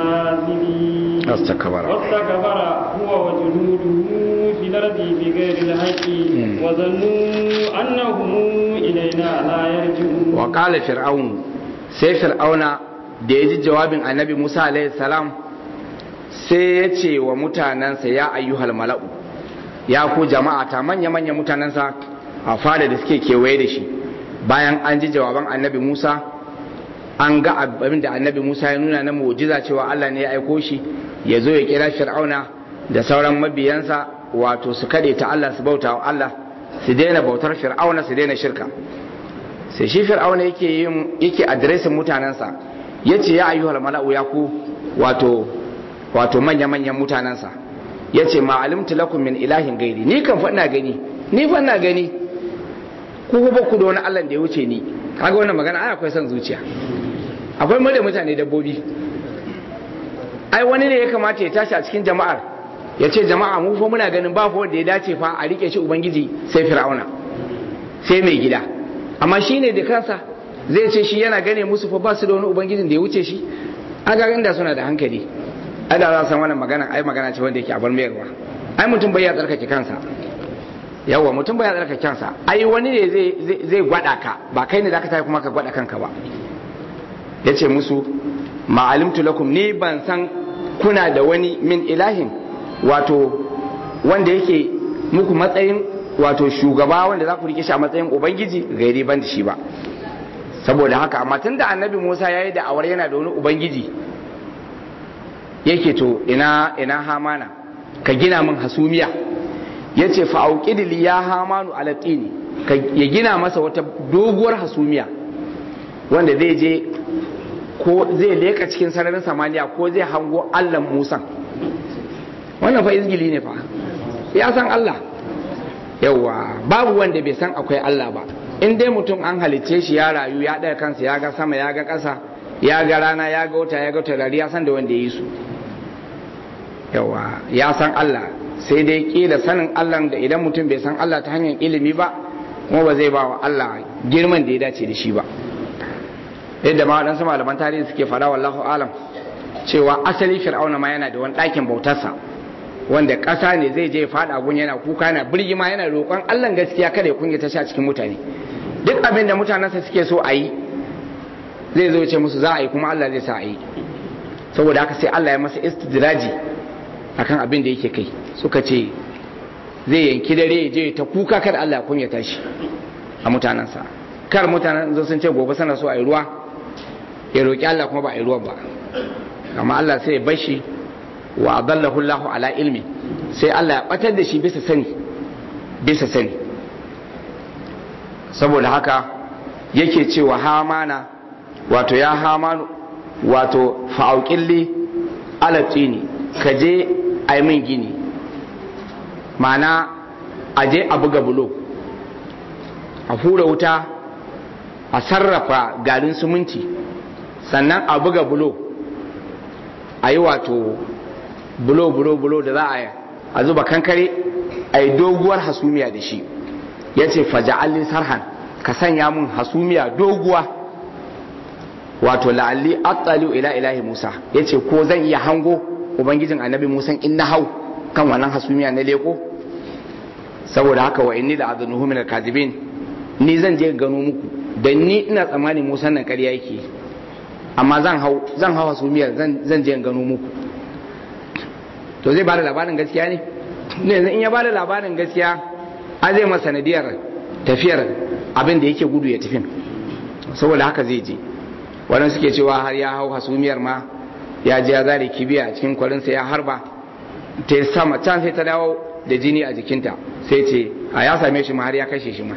الكاذبين astakbara واستكبر هو وجنوده في الأرض بغير الحق مم. وظنوا أنهم إلينا لا يرجعون wa qala fir'aun sai fir'auna da ya ji jawabin annabi Musa alaihi salam sai ya ce wa mutanensa ya ayyuhal mala'u ya ku jama'a ta manya-manya mutanensa a fada da suke kewaye da shi bayan an ji jawaban annabi musa an ga abin da annabi musa ya nuna na mu'jiza cewa allah ne ya aiko shi ya zo ya kira fir'auna da sauran mabiyansa wato su kaɗe ta allah su bauta wa allah su daina bautar fir'auna su daina shirka sai shi fir'auna yake yin yake adiresin mutanensa ya ce ya ayyuhal mala'u ya ku wato wato manya-manyan mutanensa ya ce ma alimtu lakum min ilahin gairi ni kan faɗina gani ni faɗina gani ku ba ku da wani allah da ya wuce ni kaga wannan magana ai akwai son zuciya akwai mu da mutane dabbobi ai wani ne ya kamata ya tashi a cikin jama'ar ya ce jama'a mu fa muna ganin ba fa wanda ya dace fa a rike shi ubangiji sai fir'auna sai mai gida amma shi ne da kansa zai ce shi yana gane musu fa ba su da wani ubangijin da ya wuce shi aga inda suna da hankali ada za san wannan magana ai magana ce wanda yake a bar mayarwa ai mutum bai ya tsarkake kansa yawa mutum bai ya tsarkake kansa ai wani ne zai zai gwada ka ba kai ne zaka tafi kuma ka gwada kanka ba yace musu ma alimtu lakum ni ban san kuna da wani min ilahin wato wanda yake muku matsayin wato shugaba wanda za ku rike shi a matsayin ubangiji gairi ban da shi ba saboda haka amma tun da annabi musa ya yi da awar yana da wani ubangiji yake to ina ina hamana ka gina min hasumiya ya ce fa'auƙidili ya hamanu alaƙini ya gina masa wata doguwar hasumiya wanda zai je ko zai leka cikin sararin samaniya ko zai hango allah musan wannan fa izgili ne fa ya san allah yawa babu wanda bai san akwai Allah ba in dai mutum an halicce shi ya rayu ya ɗaya kansa ya ga sama ya ga ƙasa ya ga rana ya ga wata ya ga taurari ya san da wanda ya yi su yawa ya san Allah sai dai kila sanin Allah da idan mutum bai san Allah ta hanyar ilimi ba kuma ba zai ba wa Allah girman da ya dace da shi ba yadda ma waɗansu malaman tarihi suke faɗa wallahu alam cewa asali fir'auna ma yana da wani ɗakin bautarsa wanda ƙasa ne zai je faɗa gun yana kuka yana birgima yana roƙon Allah gaskiya kada ya kunyata shi a cikin mutane duk abin da mutanensa suke so a yi zai zo ce musu za a yi kuma Allah zai sa a yi saboda haka sai Allah ya masa istidraji akan abin da yake kai suka ce zai yanki dare ya je ta kuka kada Allah ya kunyata shi a mutanensa kar mutanen zo sun ce gobe sana so a yi ruwa ya roƙi Allah kuma ba a yi ruwan ba amma Allah sai ya bar shi wa adallahu Allahu ala ilmi sai Allah ya batar da shi bisa sani bisa sani saboda haka yake cewa hamana wato ya hamanu wato fa'auƙilli alatini ka je a min gini mana a je a buga bulo a hura wuta a sarrafa garin suminti sannan a buga bulo a yi wato bulo bulo bulo da za a a zuba kankare a yi doguwar hasumiya da shi ya ce faja'alli sarhan ka sanya mun hasumiya doguwa wato la'alli attali ila ilahi musa ya ce ko zan iya hango ubangijin annabi musa in na hau kan wannan hasumiya na leko saboda haka wa inni da azanuhu min al-kadibin ni zan je gano muku dan ni ina tsammanin musa nan ƙarya yake amma zan hau zan hau hasumiyar zan je gano muku to zai bada labarin gaskiya ne ne in ya bada labarin gaskiya a zai masa sanadiyar tafiyar abin da yake gudu ya tafi saboda haka zai je wannan suke cewa har ya hau hasumiyar ma ya je ya zare kibiya a cikin kwarinsa ya harba ta yi sama can sai ta dawo da jini a jikinta sai ce a ya same shi ma har ya kashe shi ma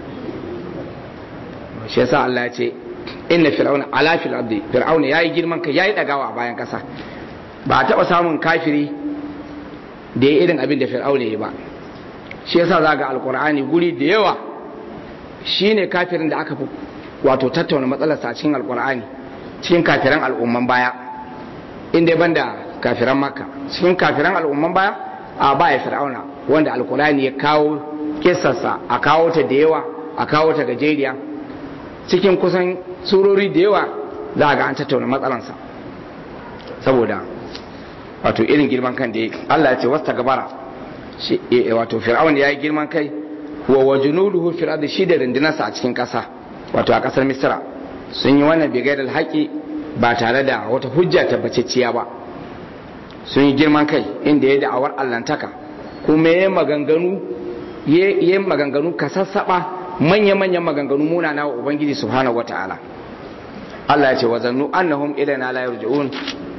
shi yasa Allah ya ce inna fir'auna ala fil ardi fir'auna yayi girman kai yayi dagawa a bayan kasa ba a taba samun kafiri da ya irin abin da fir'auna ya ba shi yasa za ga alkur'ani guri da yawa shine kafirin da aka fi wato tattauna matsalarsa a cikin alkur'ani cikin kafiran al'umman baya inda ban da kafiran makka cikin kafiran al'umman baya a baya fir'auna wanda alkur'ani ya kawo kisarsa a kawo ta da yawa a kawo ta gajeriya cikin kusan surori da yawa za ga an tattauna matsalansa saboda wato irin girman kan da Allah ya ce wasta gabara wato fir'aun ya yi girman kai wa wajunuduhu fil ardi shi da rundunarsa a cikin ƙasa wato a ƙasar misra sun yi wannan bigai da haƙi ba tare da wata hujja tabbacecciya ba sun yi girman kai inda ya da'awar allantaka kuma ya maganganu ya maganganu ka sassaɓa manya-manyan maganganu munana wa ubangiji subhanahu wata'ala Allah ya ce wa zannu annahum ilaina la yarji'un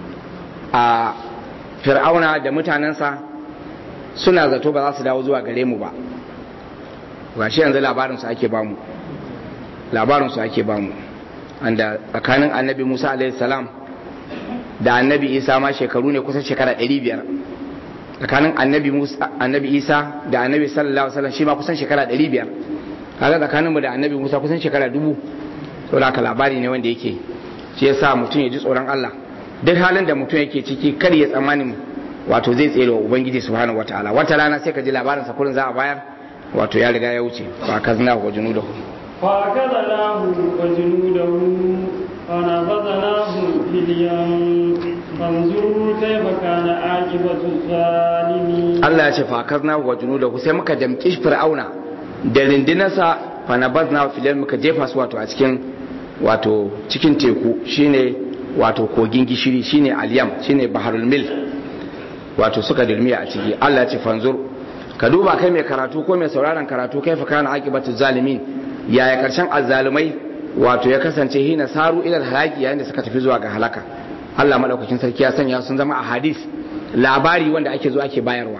a fir'auna da mutanensa suna zato ba za su dawo zuwa gare mu ba gashi yanzu labarin su ake bamu labarin su ake bamu anda tsakanin annabi Musa alaihi salam da annabi Isa ma shekaru ne kusan shekara 500 tsakanin annabi Musa annabi Isa da annabi sallallahu alaihi wasallam shi ma kusan shekara 500 kaga tsakanin mu da annabi Musa kusan shekara dubu saboda haka labari ne wanda yake shi yasa mutum ya ji tsoron Allah duk halin da mutum yake ciki kar ya tsammanin wato zai tsere wa ubangiji subhanahu wataala wata rana sai ka ji labarin sa kullun za a bayar wato ya riga ya wuce fa kazna wa junudahu fa kazanahu wa junudahu fa nabadnahu fil yam fanzur kayfa kana aqibatu zalimin Allah ya ce fa kazna wa junudahu sai muka damki fir'auna da rindinarsa fa nabadnahu fil yam muka jefa su wato a cikin wato cikin teku shine wato kogin gishiri shine aliyam shine baharul mil wato suka dirmiya a ciki Allah ya ce fanzur ka duba kai mai karatu ko mai sauraron karatu kai fa kana aqibatu zalimin yaya karshen azzalumai wato ya kasance hina saru ilal halaki yayin da suka tafi zuwa ga halaka Allah madaukakin sarki ya sanya sun zama a hadis labari wanda ake zo ake bayarwa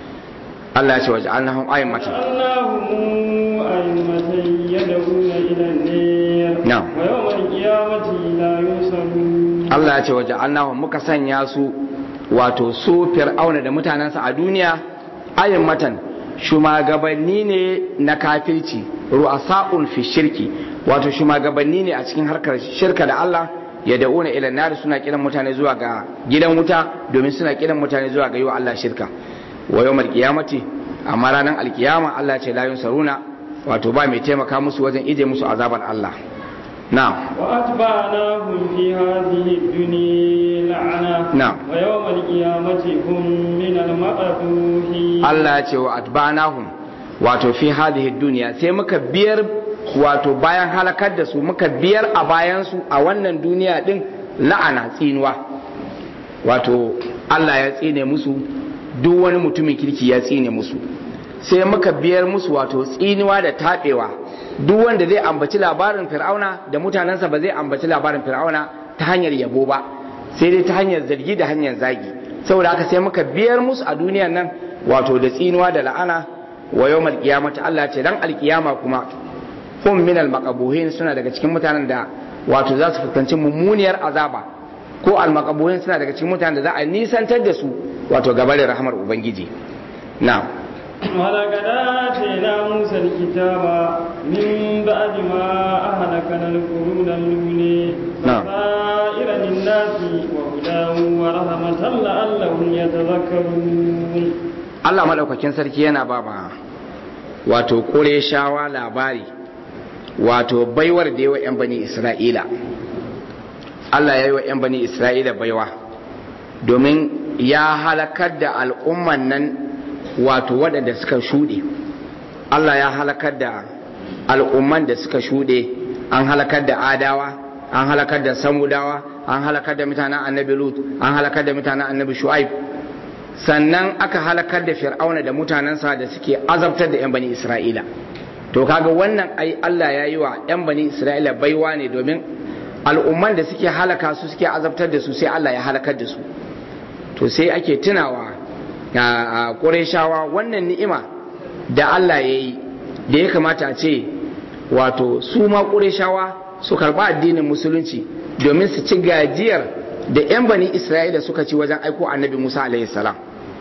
Allah ya ce waje annahum ayyamatan annahum ayyamatan yad'una ila an-nar na'am wa yawm al-qiyamati la yusarun Allah ya ce waje annahum muka sanya su wato su fir'auna da mutanensa a duniya ayin matan shumagabanni ne na kafirci ru'asa'un fi shirki wato shumagabanni ne a cikin harkar shirka da Allah ya da'una ila nar suna kiran mutane zuwa ga gidan wuta domin suna kiran mutane zuwa ga yi wa Allah shirka wa yawmal qiyamati amma ranar alkiyama Allah ya ce la yunsaruna wato ba mai taimaka musu wajen ije musu azabar Allah na'am وأتبعناهم في هذه الدنيا لعنة نعم. ويوم القيامة هم من المقبوحين Allah ya ce wa atbanahum wato fi hadhihi dunya sai muka biyar wato bayan halakar da su muka biyar a bayan su a wannan duniya din la'ana tsinuwa wato Allah ya tsine musu duk wani mutumin kirki ya tsine musu sai muka biyar musu wato tsinuwa da tabewa duk wanda zai ambaci labarin fir'auna da mutanensa ba zai ambaci labarin fir'auna ta hanyar yabo ba sai dai ta hanyar zargi da hanyar zagi saboda haka sai muka biyar musu a duniyan nan wato da tsinuwa da la'ana wa yawmal qiyamati Allah ce dan alkiyama kuma hum min almaqabuhin suna daga cikin mutanen da wato za su fuskanci mummuniyar azaba ko almaqabuhin suna daga cikin mutanen da za a nisantar da su wato gabarin rahmar ubangiji na'am ولقد آتينا موسى الكتاب من بعد ما أهلكنا القرون الأولى نعم. بصائر للناس وهدى ورحمة لعلهم يتذكرون Allah maɗaukakin sarki yana ba ma wato shawa labari wato baiwar da yawa 'yan bani Isra'ila Allah ya yi wa 'yan bani Isra'ila baiwa domin ya halakar da al'umman nan wato waɗanda suka shuɗe Allah ya halakar da al'umman da suka shuɗe an halakar da adawa an halakar da samudawa an halakar da mutanen annabi lut an halakar da mutanen annabi shu'aib sannan aka halakar da fir'auna da mutanensa da suke azabtar da 'yan bani isra'ila to kaga wannan ai Allah ya yi wa 'yan bani isra'ila baiwa ne domin al'umman da suke halaka su suke azabtar da su sai Allah ya halakar da su to sai ake tunawa a ƙureshawa wannan ni'ima da Allah ya yi da ya kamata a ce wato su ma ƙureshawa su karɓa addinin musulunci domin su ci gajiyar da 'yan bani isra'ila suka ci wajen aiko annabi musa alaihi salam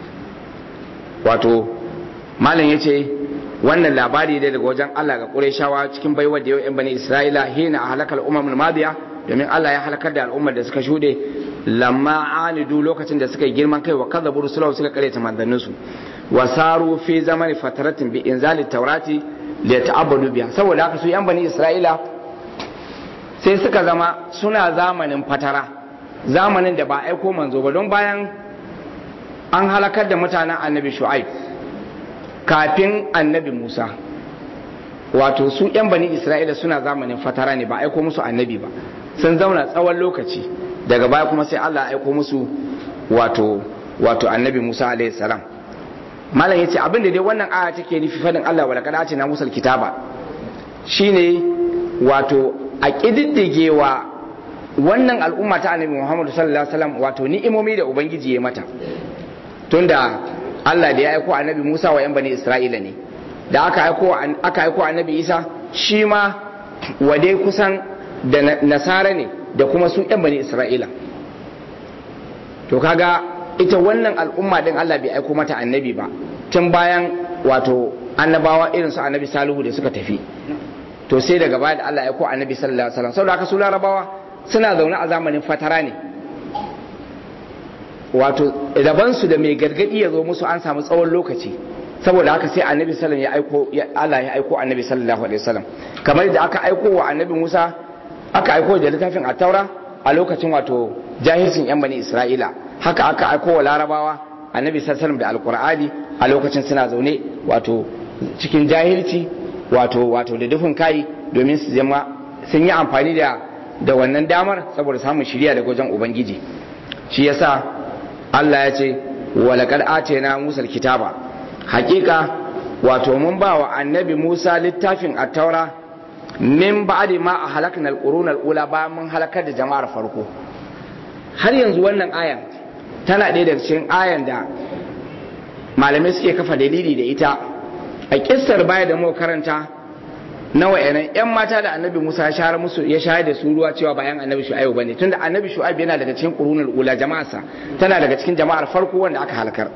wato malam ya ce wannan labari ne daga wajen allah ga ƙureshawa cikin baiwar da yau 'yan bani isra'ila hina a halakar umar madiya domin allah ya halakar da al'ummar da suka shuɗe lamma anidu lokacin da suka yi girman kai wa kadzabu rusulahu suka kare ta manzanninsu wa saru fi zamani fataratin bi inzali taurati li yata'abbadu biha saboda haka su 'yan bani isra'ila sai suka zama suna zamanin fatara zamanin da ba aiko manzo ba don bayan an halakar da mutanen annabi shu'aib kafin annabi musa wato su 'yan bani isra'ila suna zamanin fatara ne ba aiko musu annabi ba sun zauna tsawon lokaci daga baya kuma sai allah aiko musu wato wato annabi Musa alaihi salam malam yace abin da dai wannan aya take nufi fadin Allah wala kada ce na Musa kitaba shine wato a kididdigewa wannan al'umma ta annabi Muhammad sallallahu alaihi wasallam wato ni'imomi da ubangiji ya mata tunda Allah da ya aiko annabi Musa wa yan bani Isra'ila ne da aka aiko aka aiko annabi Isa shi ma wade kusan da nasara ne da kuma su yan bani Isra'ila to kaga ita wannan al'umma din Allah bai aiko mata annabi ba tun bayan wato annabawa irin su annabi Salihu da suka tafi to sai daga baya da Allah ya aiko annabi sallallahu alaihi wasallam saboda haka su larabawa suna zaune a zamanin fatara ne wato su da mai gargadi ya zo musu an samu tsawon lokaci saboda haka sai annabi sallallahu ya aiko Allah ya aiko annabi sallallahu alaihi wasallam kamar da aka aiko wa annabi Musa aka aiko da littafin at-taura a lokacin wato jahilcin yan bani Isra'ila haka aka aiko wa larabawa annabi sallallahu alaihi wasallam da alqur'ani a lokacin suna zaune wato cikin jahilci wato wato da dufin kai domin su zama sun yi amfani da da wannan damar saboda samun shiriya daga wajen ubangiji shi yasa Allah ya ce walaqad atayna Musa kitaba hakika wato mun ba wa annabi Musa littafin at-taura min ba'di ma ahlakna al-qurun al-ula ba mun halakar da jama'ar farko har yanzu wannan ayan tana ɗaya daga cikin ayan da malamai suke kafa dalili da ita a kissar baya da muka karanta na wayanan yan mata da annabi Musa ya shahara musu ya shahar da su ruwa cewa bayan annabi Shu'aibu bane tunda annabi Shu'aibu yana daga cikin qurunul ula jama'arsa tana daga cikin jama'ar farko wanda aka halakar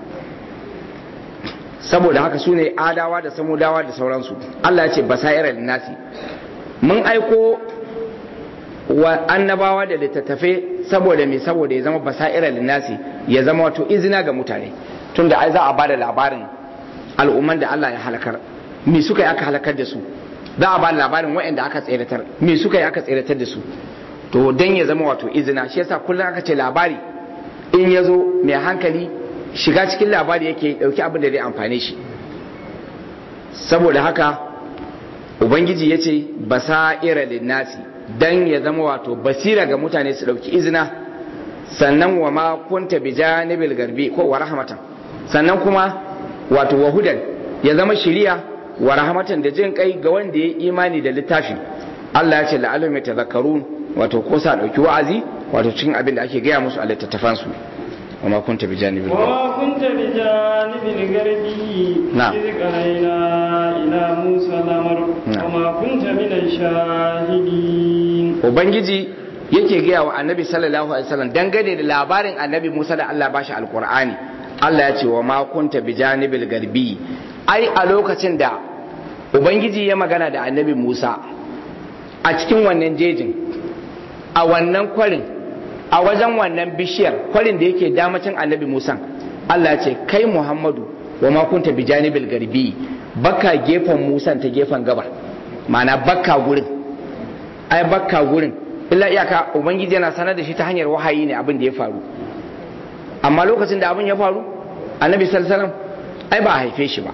saboda haka su ne adawa da samudawa da sauransu Allah ya ce basaira linnasi mun aiko wa annabawa da littattafe saboda me saboda ya zama basaira linnasi ya zama wato izina ga mutane tunda ai za a bada labarin al'umman da Allah ya halakar me suka yi aka halakar da su za a ba labarin waɗanda aka tseratar me suka yi aka tseratar da su to dan ya zama wato izina shi yasa kullum aka ce labari in ya zo mai hankali shiga cikin labari yake dauki abin da zai amfane shi saboda haka ubangiji ya ce basa'ira linnasi dan ya zama wato basira ga mutane su dauki izina sannan wa ma kunta bi janibil garbi ko wa rahmatan sannan kuma wato wahudan ya zama shiriya wa rahmatan da jin kai ga wanda ya imani da littafin Allah ya ce la'alum yatazakkarun wato ko sa dauki wa'azi wato cikin abin da ake gaya musu a littattafan su وما كنت بجانب الغرب وما كنت بجانب الغربي نعم. إذ قرينا إلى موسى الأمر نعم. وما كنت من الشاهدين ubangiji yake gaya wa annabi sallallahu alaihi wasallam dangane da labarin annabi Musa da Allah bashi alqur'ani Allah ya ce wa ma kunta bijanibil garbi ai a lokacin da ubangiji ya magana da annabi Musa a cikin wannan jejin a wannan kwarin a wajen wannan bishiyar kwarin da yake damacin annabi Musa Allah ya ce kai Muhammadu wa ma kunta bijanibil garbi baka gefen Musa ta gefen gabar ma'ana bakka gurin ai bakka gurin illa iyaka ubangiji yana sanar da shi ta hanyar wahayi ne abin da ya faru amma lokacin da abin ya faru annabi sallallahu alaihi wasallam ai ba a haife shi ba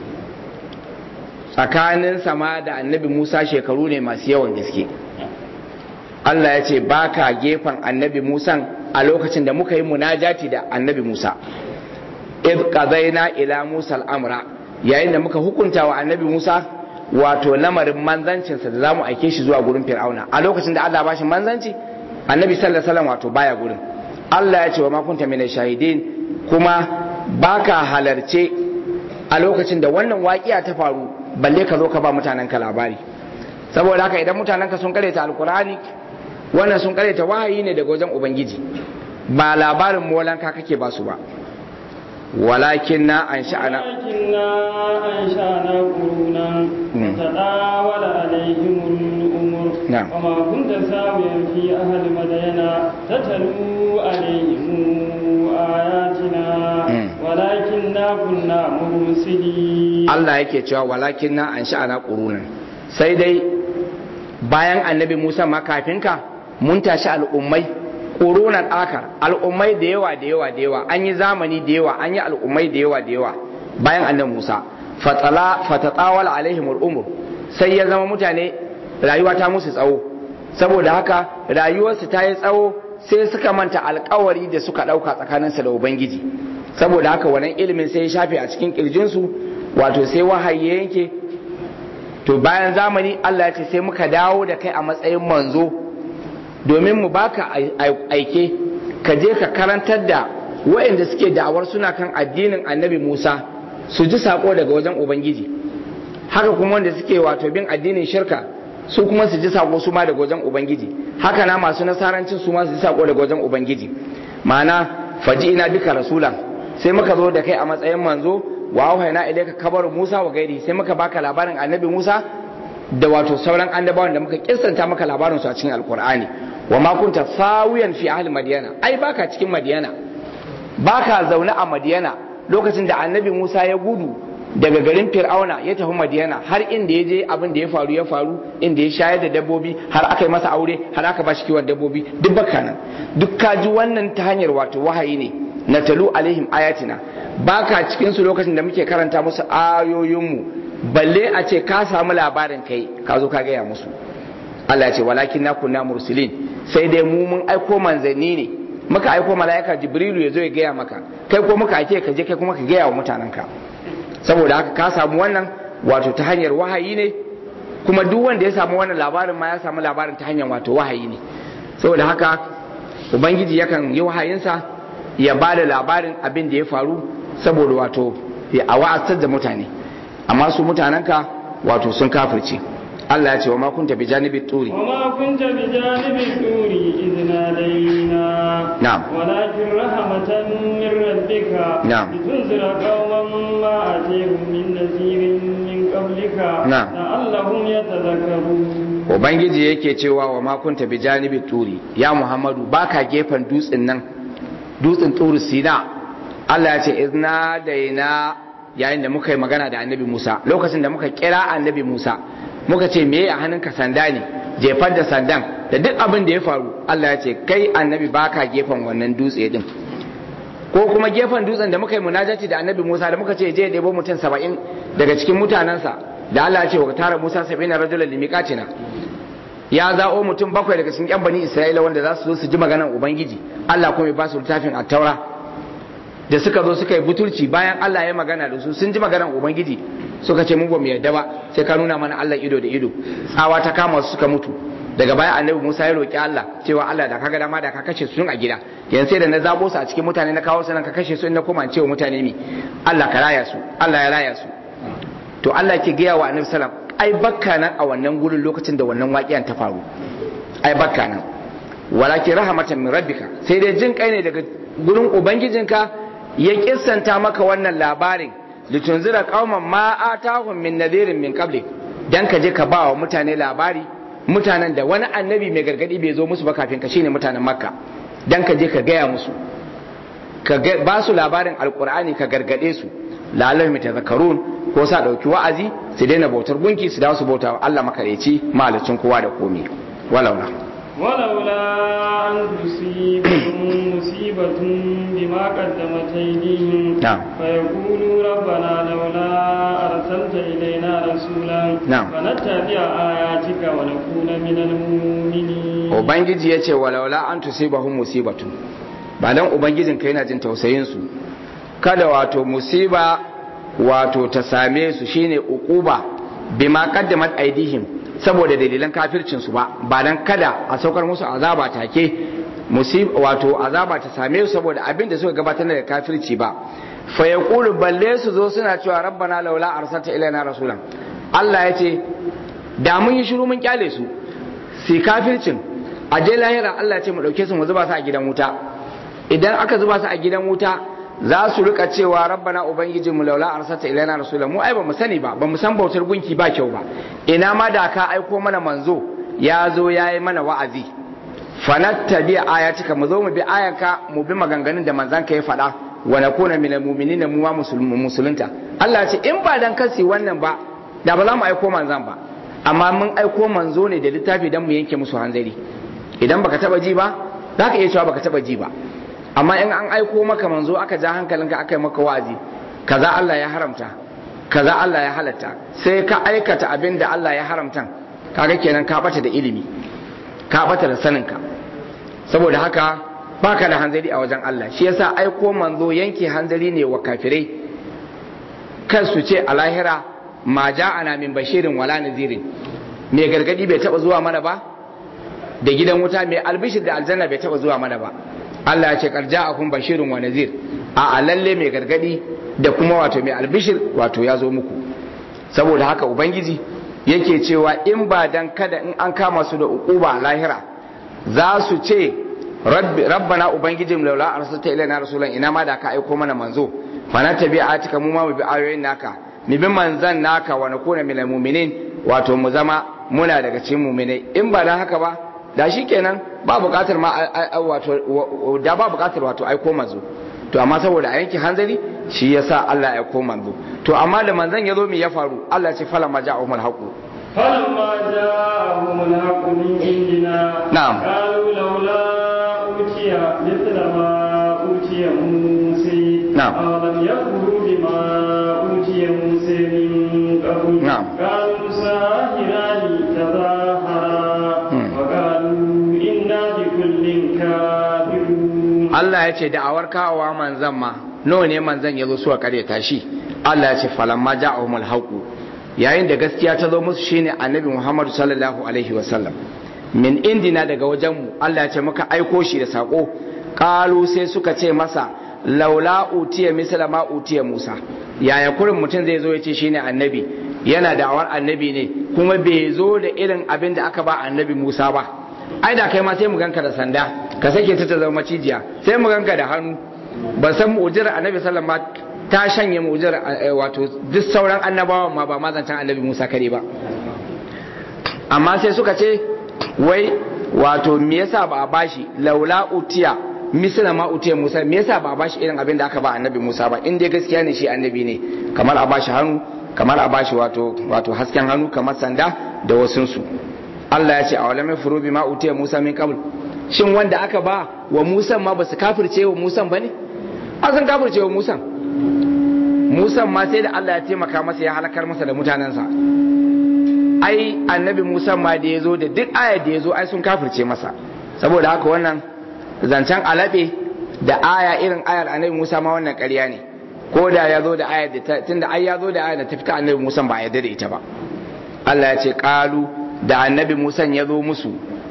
tsakanin sama da annabi Musa shekaru ne masu yawan gaske Allah ya ce baka gefen annabi Musa a lokacin da muka yi munajati da annabi Musa id qadaina ila Musa al-amra yayin da muka hukunta wa annabi Musa wato lamarin manzancinsa da zamu aike shi zuwa gurin Fir'auna a lokacin da Allah ba shi manzanci annabi sallallahu alaihi wasallam wato baya gurin Allah ya ce wa ma kunta min shahidin kuma baka halarce a lokacin da wannan waƙiya ta faru balle ka zo ka ba mutanen ka labari saboda haka idan mutanen ka sun karanta alkur'ani wannan sun karanta wahayi ne daga wajen ubangiji ba labarin molanka kake ba su ba walakin na an sha'ana ولكننا أنشأنا قرونا مم. فتطاول عليهم الأمر نعم. وما كنت ساويا في أهل مدينة تتلو عليهم آياتنا مم. ولكننا كنا مرسلين Allah yake cewa walakin na an sha'ana ƙurunan sai dai bayan annabi Musa ma kafin ka mun tashi al'ummai ƙurunan akar al'ummai da yawa da yawa da yawa an yi zamani da yawa an yi al'ummai da yawa da yawa bayan annabi Musa fatala fatatsawala alaihim al'umur sai ya zama mutane rayuwa ta musu tsawo saboda haka rayuwarsu ta yi tsawo sai suka manta alkawari da suka ɗauka tsakaninsu da ubangiji saboda haka wannan ilimin sai ya shafe a cikin kirjinsu wato sai wahayi ya yanke to bayan zamani Allah ya ce sai muka dawo da kai a matsayin manzo domin mu baka aike ka je ka karantar da waɗanda suke da'awar suna kan addinin annabi Musa su ji sako daga wajen Ubangiji haka kuma wanda suke wato bin addinin shirka su kuma su ji sako su ma daga wajen Ubangiji haka na masu nasarancin su ma su ji sako daga wajen Ubangiji ma'ana faji ina duka rasulan sai muka zo da kai a matsayin manzo wa auhayna ilayka kabar Musa wa gairi sai muka baka labarin annabi Musa da wato sauran annabawan da muka kissanta maka labarin su a cikin alkur'ani wa ma kunta sawiyan fi ahli madiyana ai baka cikin madiyana baka zaune a madiyana lokacin da annabi Musa ya gudu daga garin Fir'auna ya tafi madiyana har inda ya je abin da ya faru ya faru inda ya shayar da dabbobi har aka yi masa aure har aka bashi kiwon dabbobi duk baka nan duk ka ji wannan ta hanyar wato wahayi ne na talu alaihim ayatina baka cikin su lokacin da muke karanta musu ayoyinmu balle a ce ka samu labarin kai ka zo ka gaya musu Allah ya ce walakin na kunna mursilin sai dai mu mun aiko manzanni ne muka aiko mala'ika jibrilu ya zo ya gaya maka kai ko muka ake ka je kai kuma ka gaya wa mutanenka saboda haka ka samu wannan wato ta hanyar wahayi ne kuma duk wanda ya samu wannan labarin ma ya samu labarin ta hanyar wato wahayi ne saboda haka ubangiji yakan yi wahayinsa ya ba da labarin abin da ya faru saboda wato ya a wa'azar da mutane amma su mutanenka wato sun kafirce Allah ya ce wa ma kunta bi janibi turi وما كنت بجانب الطور إذ نادينا نعم. ولكن رحمة من ربك نعم. لتنذر قوما ما أتيهم من نذير من قبلك نعم. لعلهم يتذكرون ubangiji yake cewa wa ma kunta bi janibi turi ya muhammadu baka gefen dutsen nan dutsen turu sina Allah ya ce izna daina yayin da muka yi magana da annabi Musa lokacin da muka kira annabi Musa muka ce me a hannunka sanda ne jefar da sandan da duk abin da ya faru Allah ya ce kai annabi baka gefen wannan dutse din ko kuma gefen dutsen da muka yi munajati da annabi Musa da muka ce je ya ɗebo mutum saba'in daga cikin mutanensa da Allah ya ce wa tara Musa saba'ina rajulan limiqatina ya za'o mutum bakwai daga cikin yan bani Isra'ila wanda za su zo su ji maganar Ubangiji Allah kuma ya ba su littafin at-taura da suka zo suka yi butulci bayan Allah ya magana da su sun ji maganar Ubangiji suka ce mu ba mu yarda ba sai ka nuna mana Allah ido da ido tsawa ta kama su suka mutu daga baya annabi Musa ya roki Allah cewa Allah da kaga dama da ka kashe su tun a gida yanzu sai da na zabo su a cikin mutane na kawo su nan ka kashe su in na koma in ce wa mutane mi Allah ka raya su Allah ya raya su to Allah ke gaya wa annabi sallam ai bakka nan a wannan gurin lokacin da wannan waƙiyan ta faru ai bakka nan walakin rahmatan min rabbika sai dai jin kai ne daga gurin ubangijinka ya kissanta maka wannan labarin litunzira qauman ma atahum min nadhirin min qablik dan ka je ka ba wa mutane labari mutanen da wani annabi mai gargadi bai zo musu ba kafin ka shine mutanen makka dan ka je ka gaya musu ka ba su labarin alkur'ani ka gargade su lalai mai tazakarun ko sa dauki wa'azi su daina bautar gunki su dawo su bauta wa Allah makareci mahalicin kowa da komi walaula ولولا أن تصيبهم مصيبة بما قدمت أيديهم نعم. فيقولوا ربنا لولا أرسلت إلينا رسولا نعم. فنتبع آياتك ونكون من المؤمنين ubangiji ya ce walaula an tusibahum musibatun ba dan ubangijin ka yana jin tausayin su kada wato musiba wato ta same su shine uquba bima qaddamat aidihim saboda dalilan kafircin su ba ba dan kada a saukar musu azaba take musib wato azaba ta same su saboda abin da suka gabatar da kafirci ba fa yaqulu balle su zo suna cewa rabbana laula arsalta ilaina rasulan Allah ya ce da mun yi shiru mun kyale su sai kafircin a je lahira Allah ce mu dauke su mu zuba su a gidan wuta idan aka zuba su a gidan wuta za su rika cewa rabbana ubangiji mu laula arsalta ilaina rasulan mu ai ba mu sani ba ba mu san bautar gunki ba kyau ba ina ma da ka aiko mana manzo ya zo ya yi mana wa'azi fanattabi ayatika mu zo mu bi ayanka mu bi maganganun da manzanka ya faɗa wa nakuna minal mu'minina mu ma musulunta Allah ya ce in ba dan kasi wannan ba da ba za mu aiko manzan ba amma mun aiko manzo ne da littafi dan mu yanke musu hanzari idan baka taba ji ba za ka iya cewa baka taba ji ba amma in an aiko maka manzo aka ja hankalinka aka yi maka wa'azi kaza Allah ya haramta kaza Allah ya halatta sai ka aikata abin da Allah ya haramta kaga kenan ka bata da ilimi ka bata da saninka saboda haka baka da hanzari a wajen Allah shi yasa aiko manzo yanke hanzari ne wa kafirai kan su ce a lahira ma ja'ana min bashirin wala nazirin mai gargadi bai taba zuwa mana ba da gidan wuta mai albishir da aljanna bai taba zuwa mana ba Allah ya ce karja'akum bashirun wa nazir a lalle mai gargadi da kuma wato mai albishir wato ya zo muku saboda haka ubangiji yake cewa in ba dan kada in an kama su da ukuba a lahira za su ce rabbana ubangijin laula arsalta ilaina rasulan ina ma da ka aiko mana manzo fa na tabi atika mu ma mu bi ayoyin naka mu bi manzan naka wa nakuna minal mu'minin wato mu zama muna daga cikin mu'minai in ba dan haka ba da shikenan ba bukatar ma wato da ba bukatar wato aiko manzo to amma saboda a yanki hanzari shi yasa Allah ya aiko manzo to amma da manzon ya zo me ya faru Allah ce fala ma ja'ahumul haqu فلما جاءهم الحق من عندنا نعم. قالوا لولا أوتي مثل ما أوتي موسى نعم. أولم يكفروا بما أوتي موسى من قبل نعم. قالوا ساحران تظاهرا مم. وقالوا إنا بكل كافرون Allah ya ce da'awar kawowa manzan ma nawa ne manzan ya zo suka karyata shi Allah ya ce falamma ja'ahumul haqu yayin da gaskiya ta zo musu shine annabi Muhammad sallallahu alaihi wasallam min indina daga wajen mu Allah ya ce muka aiko shi da sako qalu sai suka ce masa laula utiya misla ma utiya Musa yaya kurin mutum zai zo ya ce shine annabi yana da'awar annabi ne kuma bai zo da irin abin da aka ba annabi Musa ba ai da kai ma sai mu ganka da sanda ka sake ta ta zama macijiya sai mu ganka da hannu ban san mu'jizar annabi sallallahu alaihi wasallam ta shanye mu'jizar eh, wato duk sauran annabawan ma ba ma zancen annabi Musa kare ba amma sai suka ce wai wato me yasa ba a bashi laula utiya misala ma utiya Musa me yasa ba a bashi irin abin da aka ba annabi Musa ba in dai gaskiya ne shi annabi ne kamar a bashi hannu kamar a bashi wato wato hasken hannu kamar sanda da wasunsu Allah ya ce a walamin furu bi ma utiya Musa min qabl shin wanda aka ba wa Musa ma basu kafirce wa Musa bane a san kafirce wa Musa Musa ma sai da Allah ya taimaka masa ya halakar masa da mutanensa ai annabi Musa ma da ya zo da duk ayar da ya zo ai sun kafirce masa saboda haka wannan zancen alabe da aya irin ayar annabi Musa ma wannan ƙarya ne ko da ya zo da ayar da ta tunda ai ya zo da ayar da ta fita annabi Musa ba ya da ita ba Allah ya ce qalu da annabi Musa ya zo musu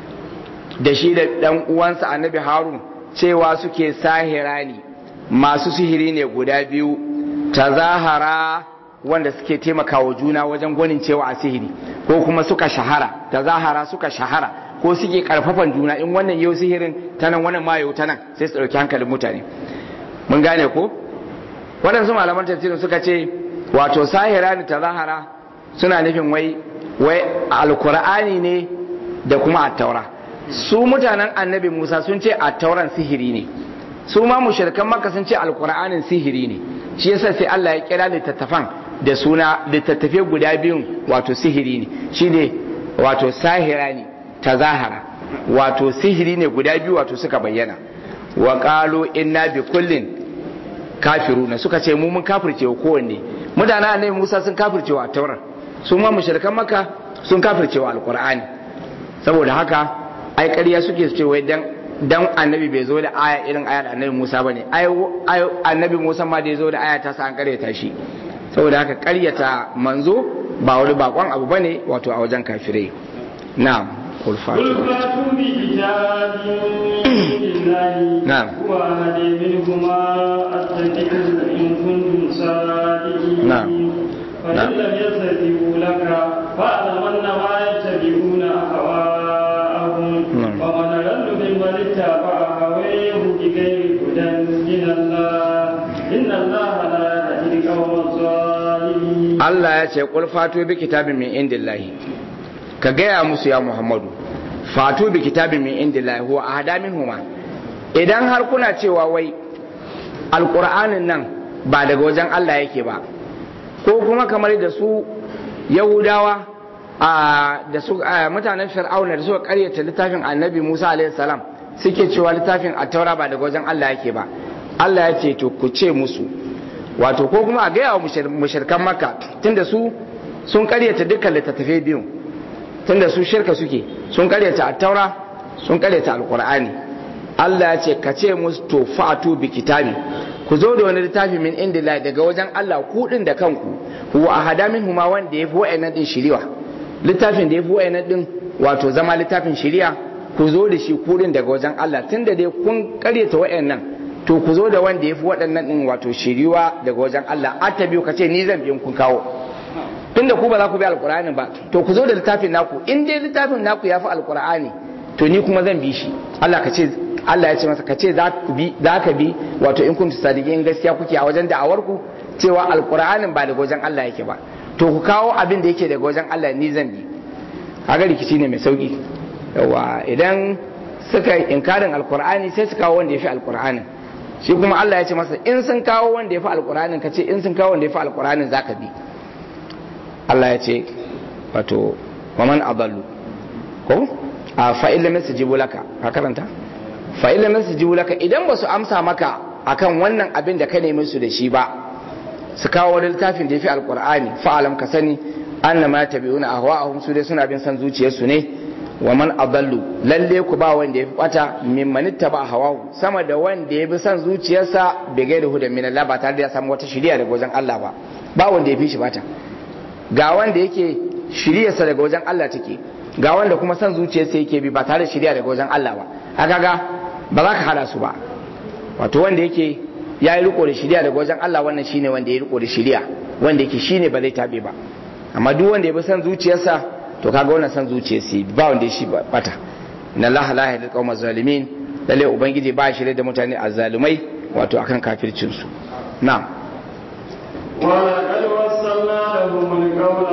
da shi da dan uwansa annabi Harun cewa suke sahirani masu sihiri ne guda biyu tazahara wanda suke taimakawa juna wajen gwanin cewa a sihiri ko kuma suka shahara tazahara suka shahara ko suke karfafan juna in wannan yau sihirin ta nan wannan ma yau ta nan sai su ɗauki hankalin mutane mun gane ko waɗansu malaman tafsirin suka ce wato sahira ne tazahara suna nufin wai wai alkur'ani ne da kuma attaura su mutanen annabi musa sun ce attauran sihiri ne su ma mushrikan makka sun ce alkur'anin sihiri ne shi yasa sai Allah ya kira littattafan da suna littattafe guda biyun wato sihiri ne shine wato sahira ne tazahara wato sihiri ne guda biyu wato suka bayyana wa qalu inna bi kullin kafiruna suka ce mu mun kafirce wa kowanne mutanen annabi Musa sun kafirce wa taurar su ma mushrikan makka sun kafirce wa alqur'ani saboda haka ai ƙarya suke ce wai dan dan annabi bai zo da aya irin ayar annabi Musa bane ai annabi Musa ma da ya zo da aya ta sa an ƙaryata shi saboda haka ƙaryata manzo ba wani bakon abu bane wato a wajen kafirai na'am qul fatu قل فاتوا بكتاب من الله نعم. هو أهدي منهما أتبعه إن كنتم صادقين نعم. فإن نعم. لم يستجيبوا لك فاعلم أنما يتبعون أهواءهم نعم. ومن أضل ممن اتبع هواه بغير هدى من الله إن الله لا يهدي القوم الظالمين Allah ya ce qul fatu bi kitabin min indillahi ka gaya musu ya Muhammadu fatu bi kitabin min indillahi huwa ahda minhuma idan har kuna cewa wai alqur'anin nan ba daga wajen Allah yake ba ko kuma kamar da su yahudawa a da su a, mutanen fir'auna da suka karyata littafin annabi Musa alaihi salam suke cewa littafin at-taura ba daga wajen Allah yake ba Allah ya ce to ku ce musu wato ko kuma a gaya wa mushir- mushirkan makka tunda su sun karyata dukkan littattafai biyu tunda su shirka suke sun karyata at-taura sun karyata alqur'ani Allah ya ce ka ce musu to fa'atu bi kitabi ku zo da wani littafi min indillah daga wajen Allah ku din da kanku wa ahada min huma wanda yafi wa'annan din shiriwa littafin da yafi wa'annan din wato zama littafin shiriya ku zo da shi ku din daga wajen Allah tunda dai kun karyata wa'annan to ku zo da wanda yafi waɗannan din wato shiriwa daga wajen Allah atabiyu ka ce ni zan biyan kun kawo tunda ku ba za ku bi alqur'ani ba to ku zo da littafin naku in dai littafin naku yafi alqur'ani to ni kuma zan bi shi Allah ka ce Allah ya ce masa ka ce za ka bi wato in kun sadiki in gaskiya kuke a wajen da'awar ku cewa alqur'anin ba daga wajen Allah yake ba to ku kawo abin da yake daga wajen Allah ni zan bi haka rikici ne mai sauki yawa idan suka inkarin alqur'ani sai su kawo wanda ya fi alqur'anin shi kuma Allah ya ce masa in sun kawo wanda ya fi alqur'anin ka ce in sun kawo wanda ya fi alqur'anin zaka bi Allah ya ce wato waman adallu ko a fa'il lam yastajibu laka ka karanta fa'il lam yastajibu laka idan ba su amsa maka akan wannan abin da ka nemi su da shi ba su kawo wani littafin da yafi alqur'ani fa'alam ka sani annama yattabi'una ahwa'ahum su dai suna bin san zuciyarsu ne wa man adallu lalle ku ba wanda yafi bata mimman ittaba hawahu sama da wanda ya bi san zuciyarsa bai gaida hudan min Allah ba tare da ya samu wata shiriya daga wajen Allah ba ba wanda ya fi shi bata ga wanda yake shiriyarsa daga wajen Allah take ga wanda kuma san zuciyarsa yake bi ba tare da shiriya daga wajen Allah ba haka ga ba za ka hada su ba wato wanda yake ya yi riko da shiriya daga wajen Allah wannan shine wanda ya riko da shiriya wanda yake shine ba zai tabe ba amma duk wanda ya bi san zuciyarsa to kaga wannan san zuciyarsa ba wanda ya shi bata inna Allah la yahdi al zalimin lalle ubangiji ba shi da mutane azzalumai wato akan kafircin su na'am ولقد وصلنا لهم القول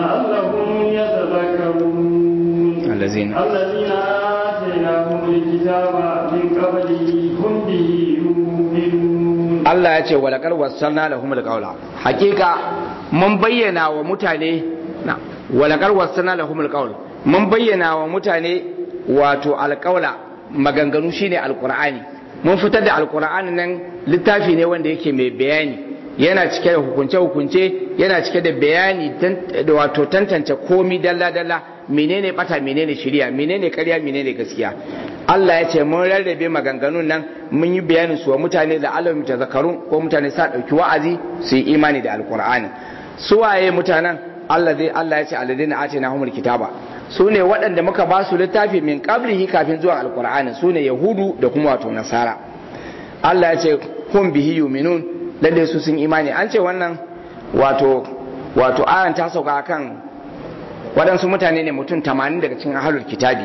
لعلهم يتذكرون الذين الذين آتيناهم الكتاب من قبله هم به يؤمنون Allah ya ce walakar wasanna lahum alqawla hakika mun bayyana wa mutane na walakar wasanna lahum alqawl mun bayyana wa mutane wato alqawla maganganu shine alqur'ani mun fitar da alqur'ani nan littafi ne wanda yake mai bayani yana cike da hukunce hukunce yana cike da bayani da wato tantance komi dalla dalla menene bata menene shiriya menene ƙarya menene gaskiya Allah ya ce mun rarrabe maganganun nan mun yi bayanin su wa mutane da Allah zakarun ko mutane sa dauki wa'azi su yi imani da alqur'ani su waye mutanen Allah zai Allah ya ce alladina atina humul kitaba su ne waɗanda muka ba su littafi min qablihi kafin zuwa alqur'ani su ne yahudu da kuma wato nasara Allah ya ce kun bihi yuminun lalle su sun imani an ce wannan wato wato ayan ta sauka kan waɗansu mutane ne mutum tamanin daga cikin ahalul kitabi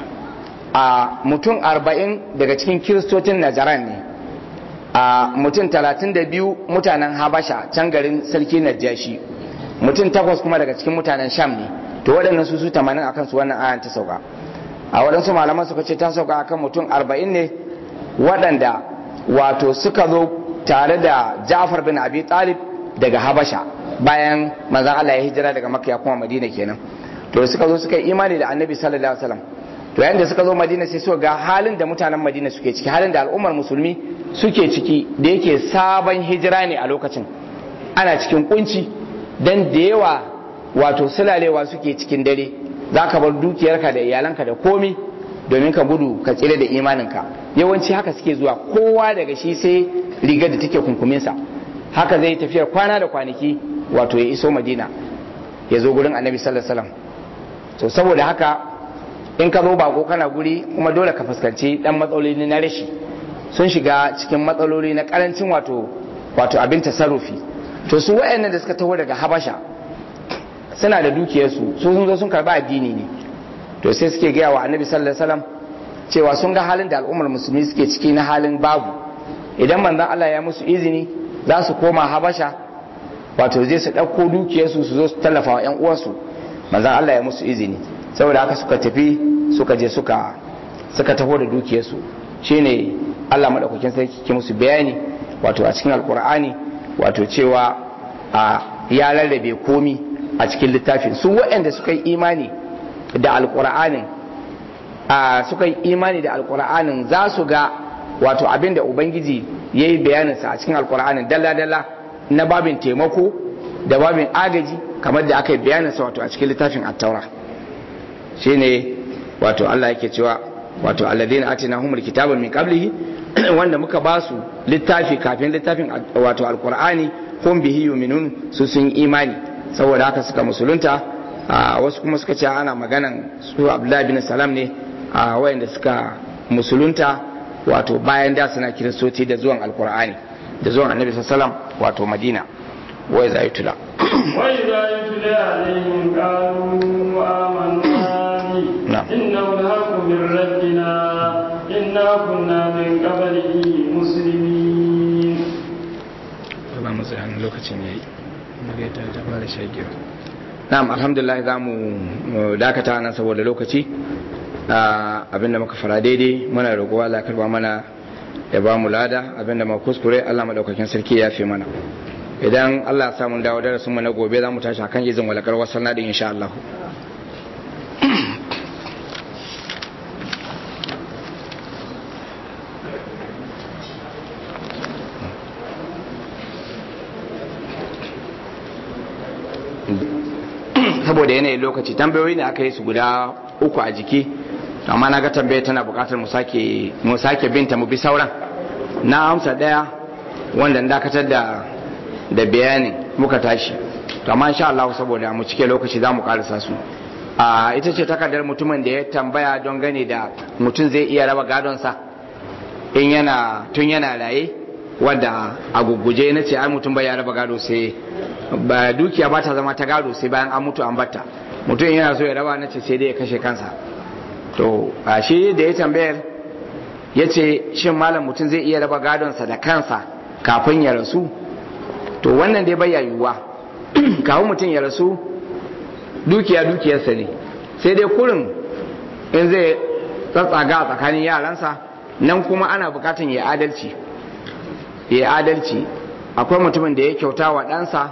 a mutum arba'in daga cikin kiristocin najaran ne a mutum talatin da biyu mutanen habasha can garin sarki najashi mutum takwas kuma daga cikin mutanen sham ne to waɗannan su su tamanin akan su wannan ayan ta sauka a waɗansu malaman suka ce ta sauka akan mutum arba'in ne waɗanda wato suka zo tare da ja'far bin abi talib daga habasha bayan manzan Allah ya hijira daga makka ya kuma madina kenan to suka zo suka yi imani da annabi sallallahu alaihi wasallam to yayin da suka zo madina sai suka ga halin da mutanen madina suke ciki halin da al'ummar musulmi suke ciki da yake sabon hijira ne a lokacin ana cikin kunci dan da yawa wato sulalewa suke cikin dare za ka bar dukiyarka da iyalanka da komi domin ka gudu ka tsire da imaninka yawanci haka suke zuwa kowa daga shi sai rigar da take kunkuminsa haka zai tafiyar kwana da kwanaki wato ya iso madina ya zo gurin annabi sallallahu alaihi wasallam to saboda haka in ka zo bako kana guri kuma dole ka fuskanci dan matsaloli na rashi sun shiga cikin matsaloli na karancin wato wato abin tasarrufi to su wayannan da suka taho daga habasha suna da dukiyarsu su sun zo sun karba addini ne to sai suke gaya wa annabi sallallahu alaihi wasallam cewa sun ga halin da al'ummar musulmi suke ciki na halin babu idan manzon Allah ya musu izini za su koma habasha wato zai su ɗauko dukiyarsu su zo su tallafa wa ‘yan uwansu manzan Allah ya musu izini saboda haka suka tafi suka je suka suka taho da dukiyarsu shine Allah maɗaukakin sarki ke musu bayani wato a cikin alkur'ani wato cewa a ya rarrabe komi a cikin littafin su waɗanda suka yi imani da alkur'anin a suka yi imani da alkur'anin za su ga wato abin da ubangiji ya yi bayaninsa a cikin alkur'anin dalla-dalla na babin taimako da babin agaji kamar da aka yi bayaninsa wato a cikin littafin attaura shi ne wato Allah yake cewa wato alladhina atinahumul kitaba min qablihi wanda muka ba su littafi kafin littafin wato alqur'ani hum bihi yu'minun su sun imani saboda haka suka musulunta wasu kuma suka ce ana maganan su abdullahi bin salam ne a wayanda suka musulunta wato bayan da suna kiristoci da zuwan alqur'ani da zuwan annabi sallallahu wato madina wai za tula وإذا يتلى عليهم قالوا آمنا به إنه الحق من ربنا إنا كنا من قبله مسلمين Allah matsayi hannun lokacin ya yi magaita ta fara shagiya na'am alhamdulillah za mu dakata nan saboda lokaci abinda muka fara daidai muna roƙo Allah ya karba mana ya ba mu lada abinda ma kuskure Allah madaukakin sarki ya fi mana idan Allah ya samu dawo darasin mu na gobe za mu tashi akan izin walakar wasan nadin insha Allah saboda yanayin lokaci tambayoyi ne aka yi su guda uku a jiki amma na ga tambaya tana bukatar mu sake binta mu bi sauran na amsa daya wanda dakatar da da bayani muka tashi to amma insha Allah saboda mu cike lokaci za mu karasa su a ita ce takardar mutumin da ya tambaya don gane da mutum zai iya raba gadonsa in yana tun yana raye wanda a guguje na ce ai mutum bai ya raba gado sai ba dukiya ba ta zama ta gado sai bayan an mutu an batta mutum yana so ya raba na ce sai dai ya kashe kansa to a shi da ya tambayar ya ce shin malam mutum zai iya raba gadonsa da kansa kafin ya rasu to wannan dai bai yiwuwa kafin mutum ya rasu dukiya dukiyarsa ne sai dai kurin in zai tsatsaga a tsakanin yaransa nan kuma ana bukatan ya adalci ya adalci akwai mutumin da ya kyauta wa ɗansa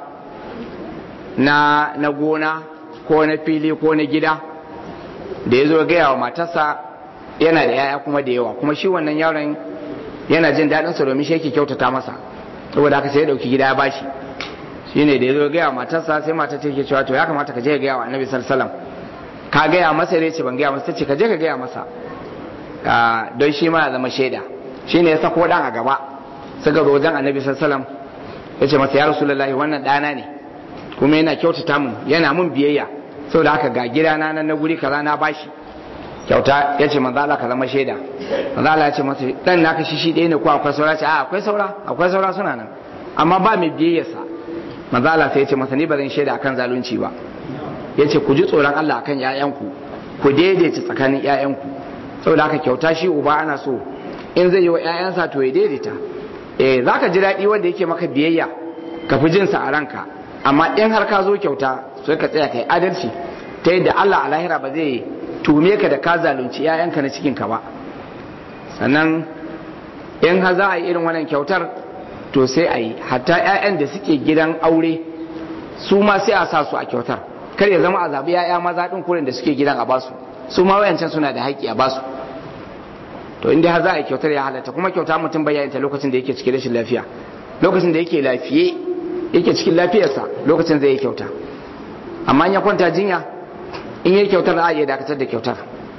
na, na gona ko na fili ko na gida da ya zo gaya wa matarsa yana da yaya kuma da yawa kuma shi wannan yaron yana jin daɗinsa domin shi yake kyautata masa saboda haka sai ya ɗauki gida ya bashi shine da ya zo gaya wa matarsa sai matar ta ke cewa to ya kamata ka je ka gaya wa annabi sallallahu alaihi wasallam ka gaya masa ne ce ban gaya masa ce ka je ka gaya masa don shi ma ya zama shaida shine ya sako dan a gaba suka zo wajen annabi sallallahu alaihi wasallam ya ce masa ya rasulullahi wannan ɗana ne kuma yana kyautata mun yana mun biyayya saboda haka ga gidana nan na guri kaza na bashi kyauta ya ce manzo Allah ka zama shaida manzo Allah ya ce masa dan naka shi shi ɗaya ne ko akwai saura ce a akwai saura akwai saura suna nan amma ba mai biyayyarsa manzo Allah sai ya ce masa ni ba zan shaida akan zalunci ba ya ce ku ji tsoron Allah akan ƴaƴanku ku daidaita tsakanin ƴaƴanku saboda haka kyauta shi uba ana so in zai yi wa ƴaƴansa to ya daidaita eh zaka ji daɗi wanda yake maka biyayya ka fi jinsa a ranka amma in har ka zo kyauta sai ka tsaya kai adalci ta yadda Allah a lahira ba zai tume ka da ka zalunci 'ya'yanka na cikin ka ba sannan in har za a yi irin wannan kyautar to sai a yi hatta 'ya'yan da suke gidan aure su ma sai a sa su a kyautar kar ya zama a zaɓi 'ya'ya maza ɗin kurin da suke gidan a basu su ma wayancan suna da haƙƙi a basu to inda har za a yi kyautar ya halatta kuma kyauta mutum bai ta lokacin da yake cikin rashin lafiya lokacin da yake lafiye yake cikin lafiyarsa lokacin zai yi kyauta amma in ya kwanta jinya in yi kyautar za a iya dakatar da kyautar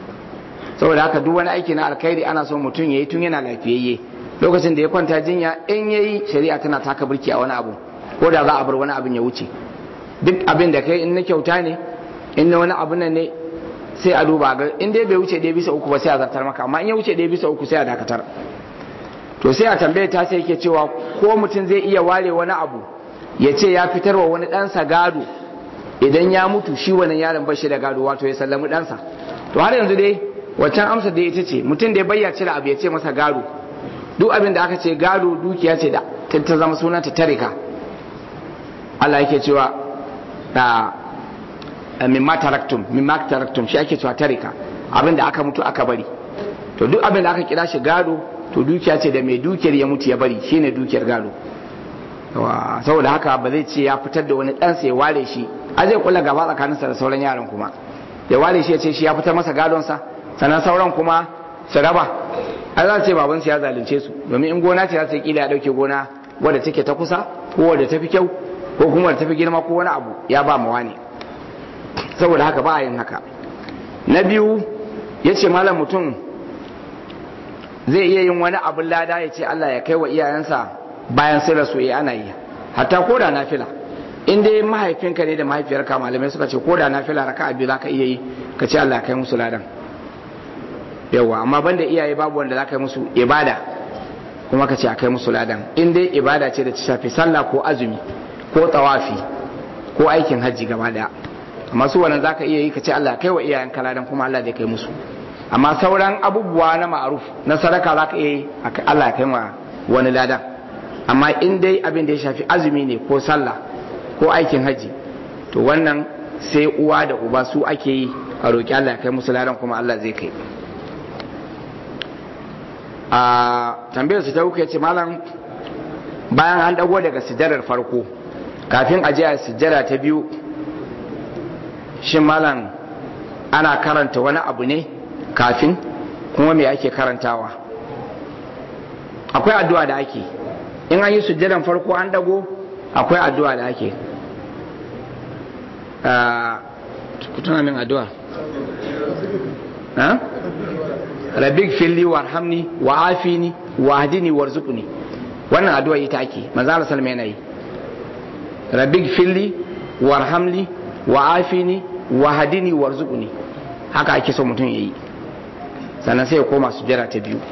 saboda haka duk wani aiki na alkhairi ana son mutum ya yi tun yana lafiyayye lokacin da ya kwanta jinya in ya yi shari'a tana taka birki a wani abu ko da za a bar wani abin ya wuce duk abin da kai in na kyauta ne in na wani abu nan ne sai a duba ga in dai bai wuce ɗaya bisa uku ba sai a zartar maka amma in ya wuce ɗaya bisa uku sai a dakatar to sai a tambaye ta sai yake cewa ko mutum zai iya ware wani abu ya ce ya fitar wa wani ɗansa gado idan ya mutu shi wannan yaron bashi da gado wato ya sallami ɗansa to har yanzu dai waccan amsa da ita ce mutum da ya bayyace da abu ya ce masa gado duk abin da aka ce gado dukiya ce da ta zama sunanta tarika Allah yake cewa da mimma taraktum mimma taraktum shi ake cewa tarika abin da aka mutu aka bari to duk abin da aka kira shi gado to dukiya ce da mai dukiyar ya mutu ya bari shine dukiyar gado saboda haka ba zai ce ya fitar da wani ɗansa ya ware shi a zai kula gaba tsakaninsa da sauran yaran kuma ya ware shi ya ce shi ya fitar masa gadonsa sannan sauran kuma su raba a za ce babansu ya zalunce su domin in gona ce za su yi kila ya ɗauke gona wadda take ta kusa ko wadda ta fi kyau ko kuma wadda ta fi girma ko wani abu ya ba mawa ne saboda haka ba a yin haka na biyu ya ce malam mutum zai iya yin wani abin lada ya ce Allah ya kai wa iyayensa bayan sun rasu eh ana yi hatta ko da nafila in dai mahaifinka ne da mahaifiyarka malamai suka ce ko da nafila raka biyu zaka iya yi ka ce Allah ya kai musu ladan yawa amma banda iyaye babu wanda zaka yi musu ibada kuma ka ce a kai musu ladan in dai ibada ce da ta shafi sallah ko azumi ko tawafi ko aikin hajji gaba daya amma su wannan zaka iya yi ka ce Allah ya kai wa iyayenka ladan kuma Allah zai kai musu amma sauran abubuwa na ma'aruf na sadaka za ka iya Allah ya kai ma wani ladan amma in dai abin da ya shafi azumi ne ko sallah ko aikin haji to wannan sai uwa da uba su ake yi a roƙi Allah ya kai musu ladan kuma Allah zai kai a tambayar su ta uku ce malam bayan an dago daga sujjarar farko kafin a je a sujjara ta biyu shin malam ana karanta wani abu ne kafin kuma me ake karantawa akwai addu'a da ake in an yi sujjadan farko an dago akwai addu'a da ake kutuna min addu'a rabik fili warhamni wa afini wa hadini warzuqni wannan addu'a ita ake manzo Allah sallallahu alaihi rabik fili warhamni wa afini wa hadini warzuqni haka ake so mutum yayi sannan sai ya koma sujjada ta biyu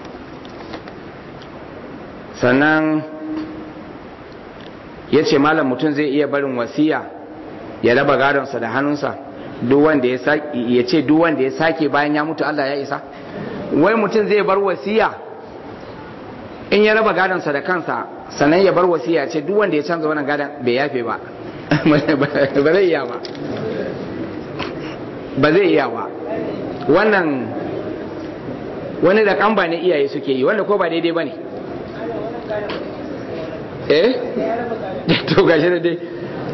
sannan ya ce malam mutum zai iya barin wasiya ya raba gadonsa da hannunsa ya ce duk wanda ya sake bayan ya mutu Allah ya isa wai mutum zai bar wasiya in ya raba gadonsa da kansa sannan ya bar wasiya ce duk wanda ya canza wannan gadon bai yafe ba ba zai iya ba ba zai iya ba wannan wani da kamba ne iyaye suke yi wanda ko ba daidai ba ne eh to gashi da dai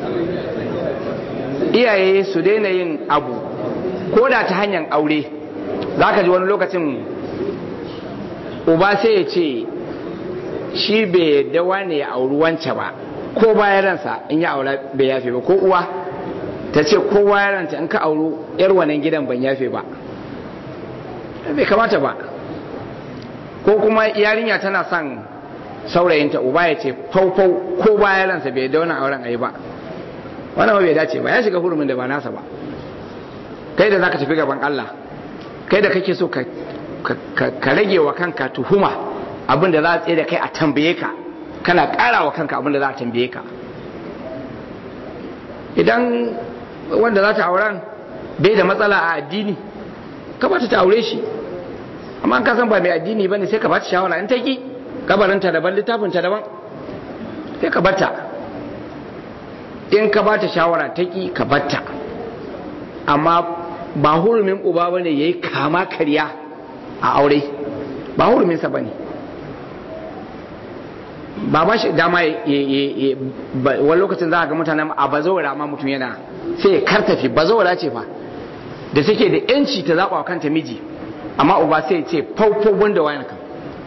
iyaye su daina yin abu ko da ta hanyar aure za ka ji wani lokacin uba sai ya ce shi bai yadda wane ya auri wance ba ko bayan ransa in ya aura bai yafe ba ko uwa ta ce ko bayan ranta in ka auro yar wannan gidan ban yafe ba bai kamata ba ko kuma yarinya tana son saurayinta uba ya ce faufau ko bayan ransa bai da wannan auren ayi ba wannan ba bai dace ba ya shiga hurumin da ba nasa ba kai da zaka tafi gaban Allah kai da kake so ka ka rage wa kanka tuhuma abin da za a tsaye da kai a tambaye ka kana ƙara wa kanka abin da za a tambaye ka idan wanda za ta auren bai da matsala a addini ka ba ta aure shi amma ka san ba mai addini bane sai ka ba ta shawara in ta ki kabarinta daban littafinta daban sai ka bata in ka ba ta shawara ta ki ka bata amma ba hurumin uba bane yayi kama karya a aure ba huruminsa bane ba ba shi dama wani lokacin za a ga mutanen a bazawara ma mutum yana sai ya kartafi bazawara ce fa da take da yanci ta zaɓa wa kanta miji amma uba sai ce faufau wanda wayan kan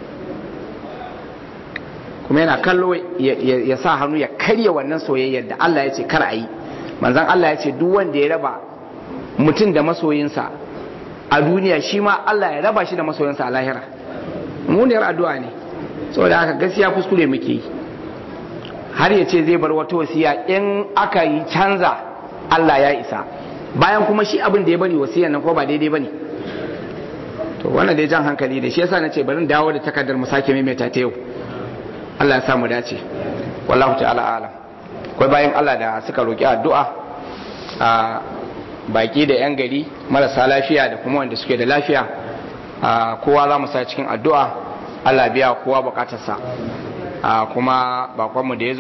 kuma yana kallo ya sa hannu ya karya wannan soyayyar da Allah ya ce kar a yi manzan Allah ya ce duk wanda ya raba mutum da masoyinsa a duniya shi ma Allah ya raba shi da masoyinsa a lahira muniyar addu'a ne saboda haka gaskiya kuskure muke yi har ya ce zai bar wata wasiya in aka yi canza Allah ya isa bayan kuma shi abin da ya bari wasiyan nan ko ba daidai bane to wannan dai jan hankali da shi yasa na ce bari dawo da takardar mu sake maimaita ta yau Allah ya samu dace wallahu ta'ala alam akwai bayan Allah da suka roki addu'a a baki da yan gari marasa lafiya da kuma wanda suke da lafiya kowa za mu sa cikin addu'a Allah biya kowa bukatarsa kuma bakonmu da ya zo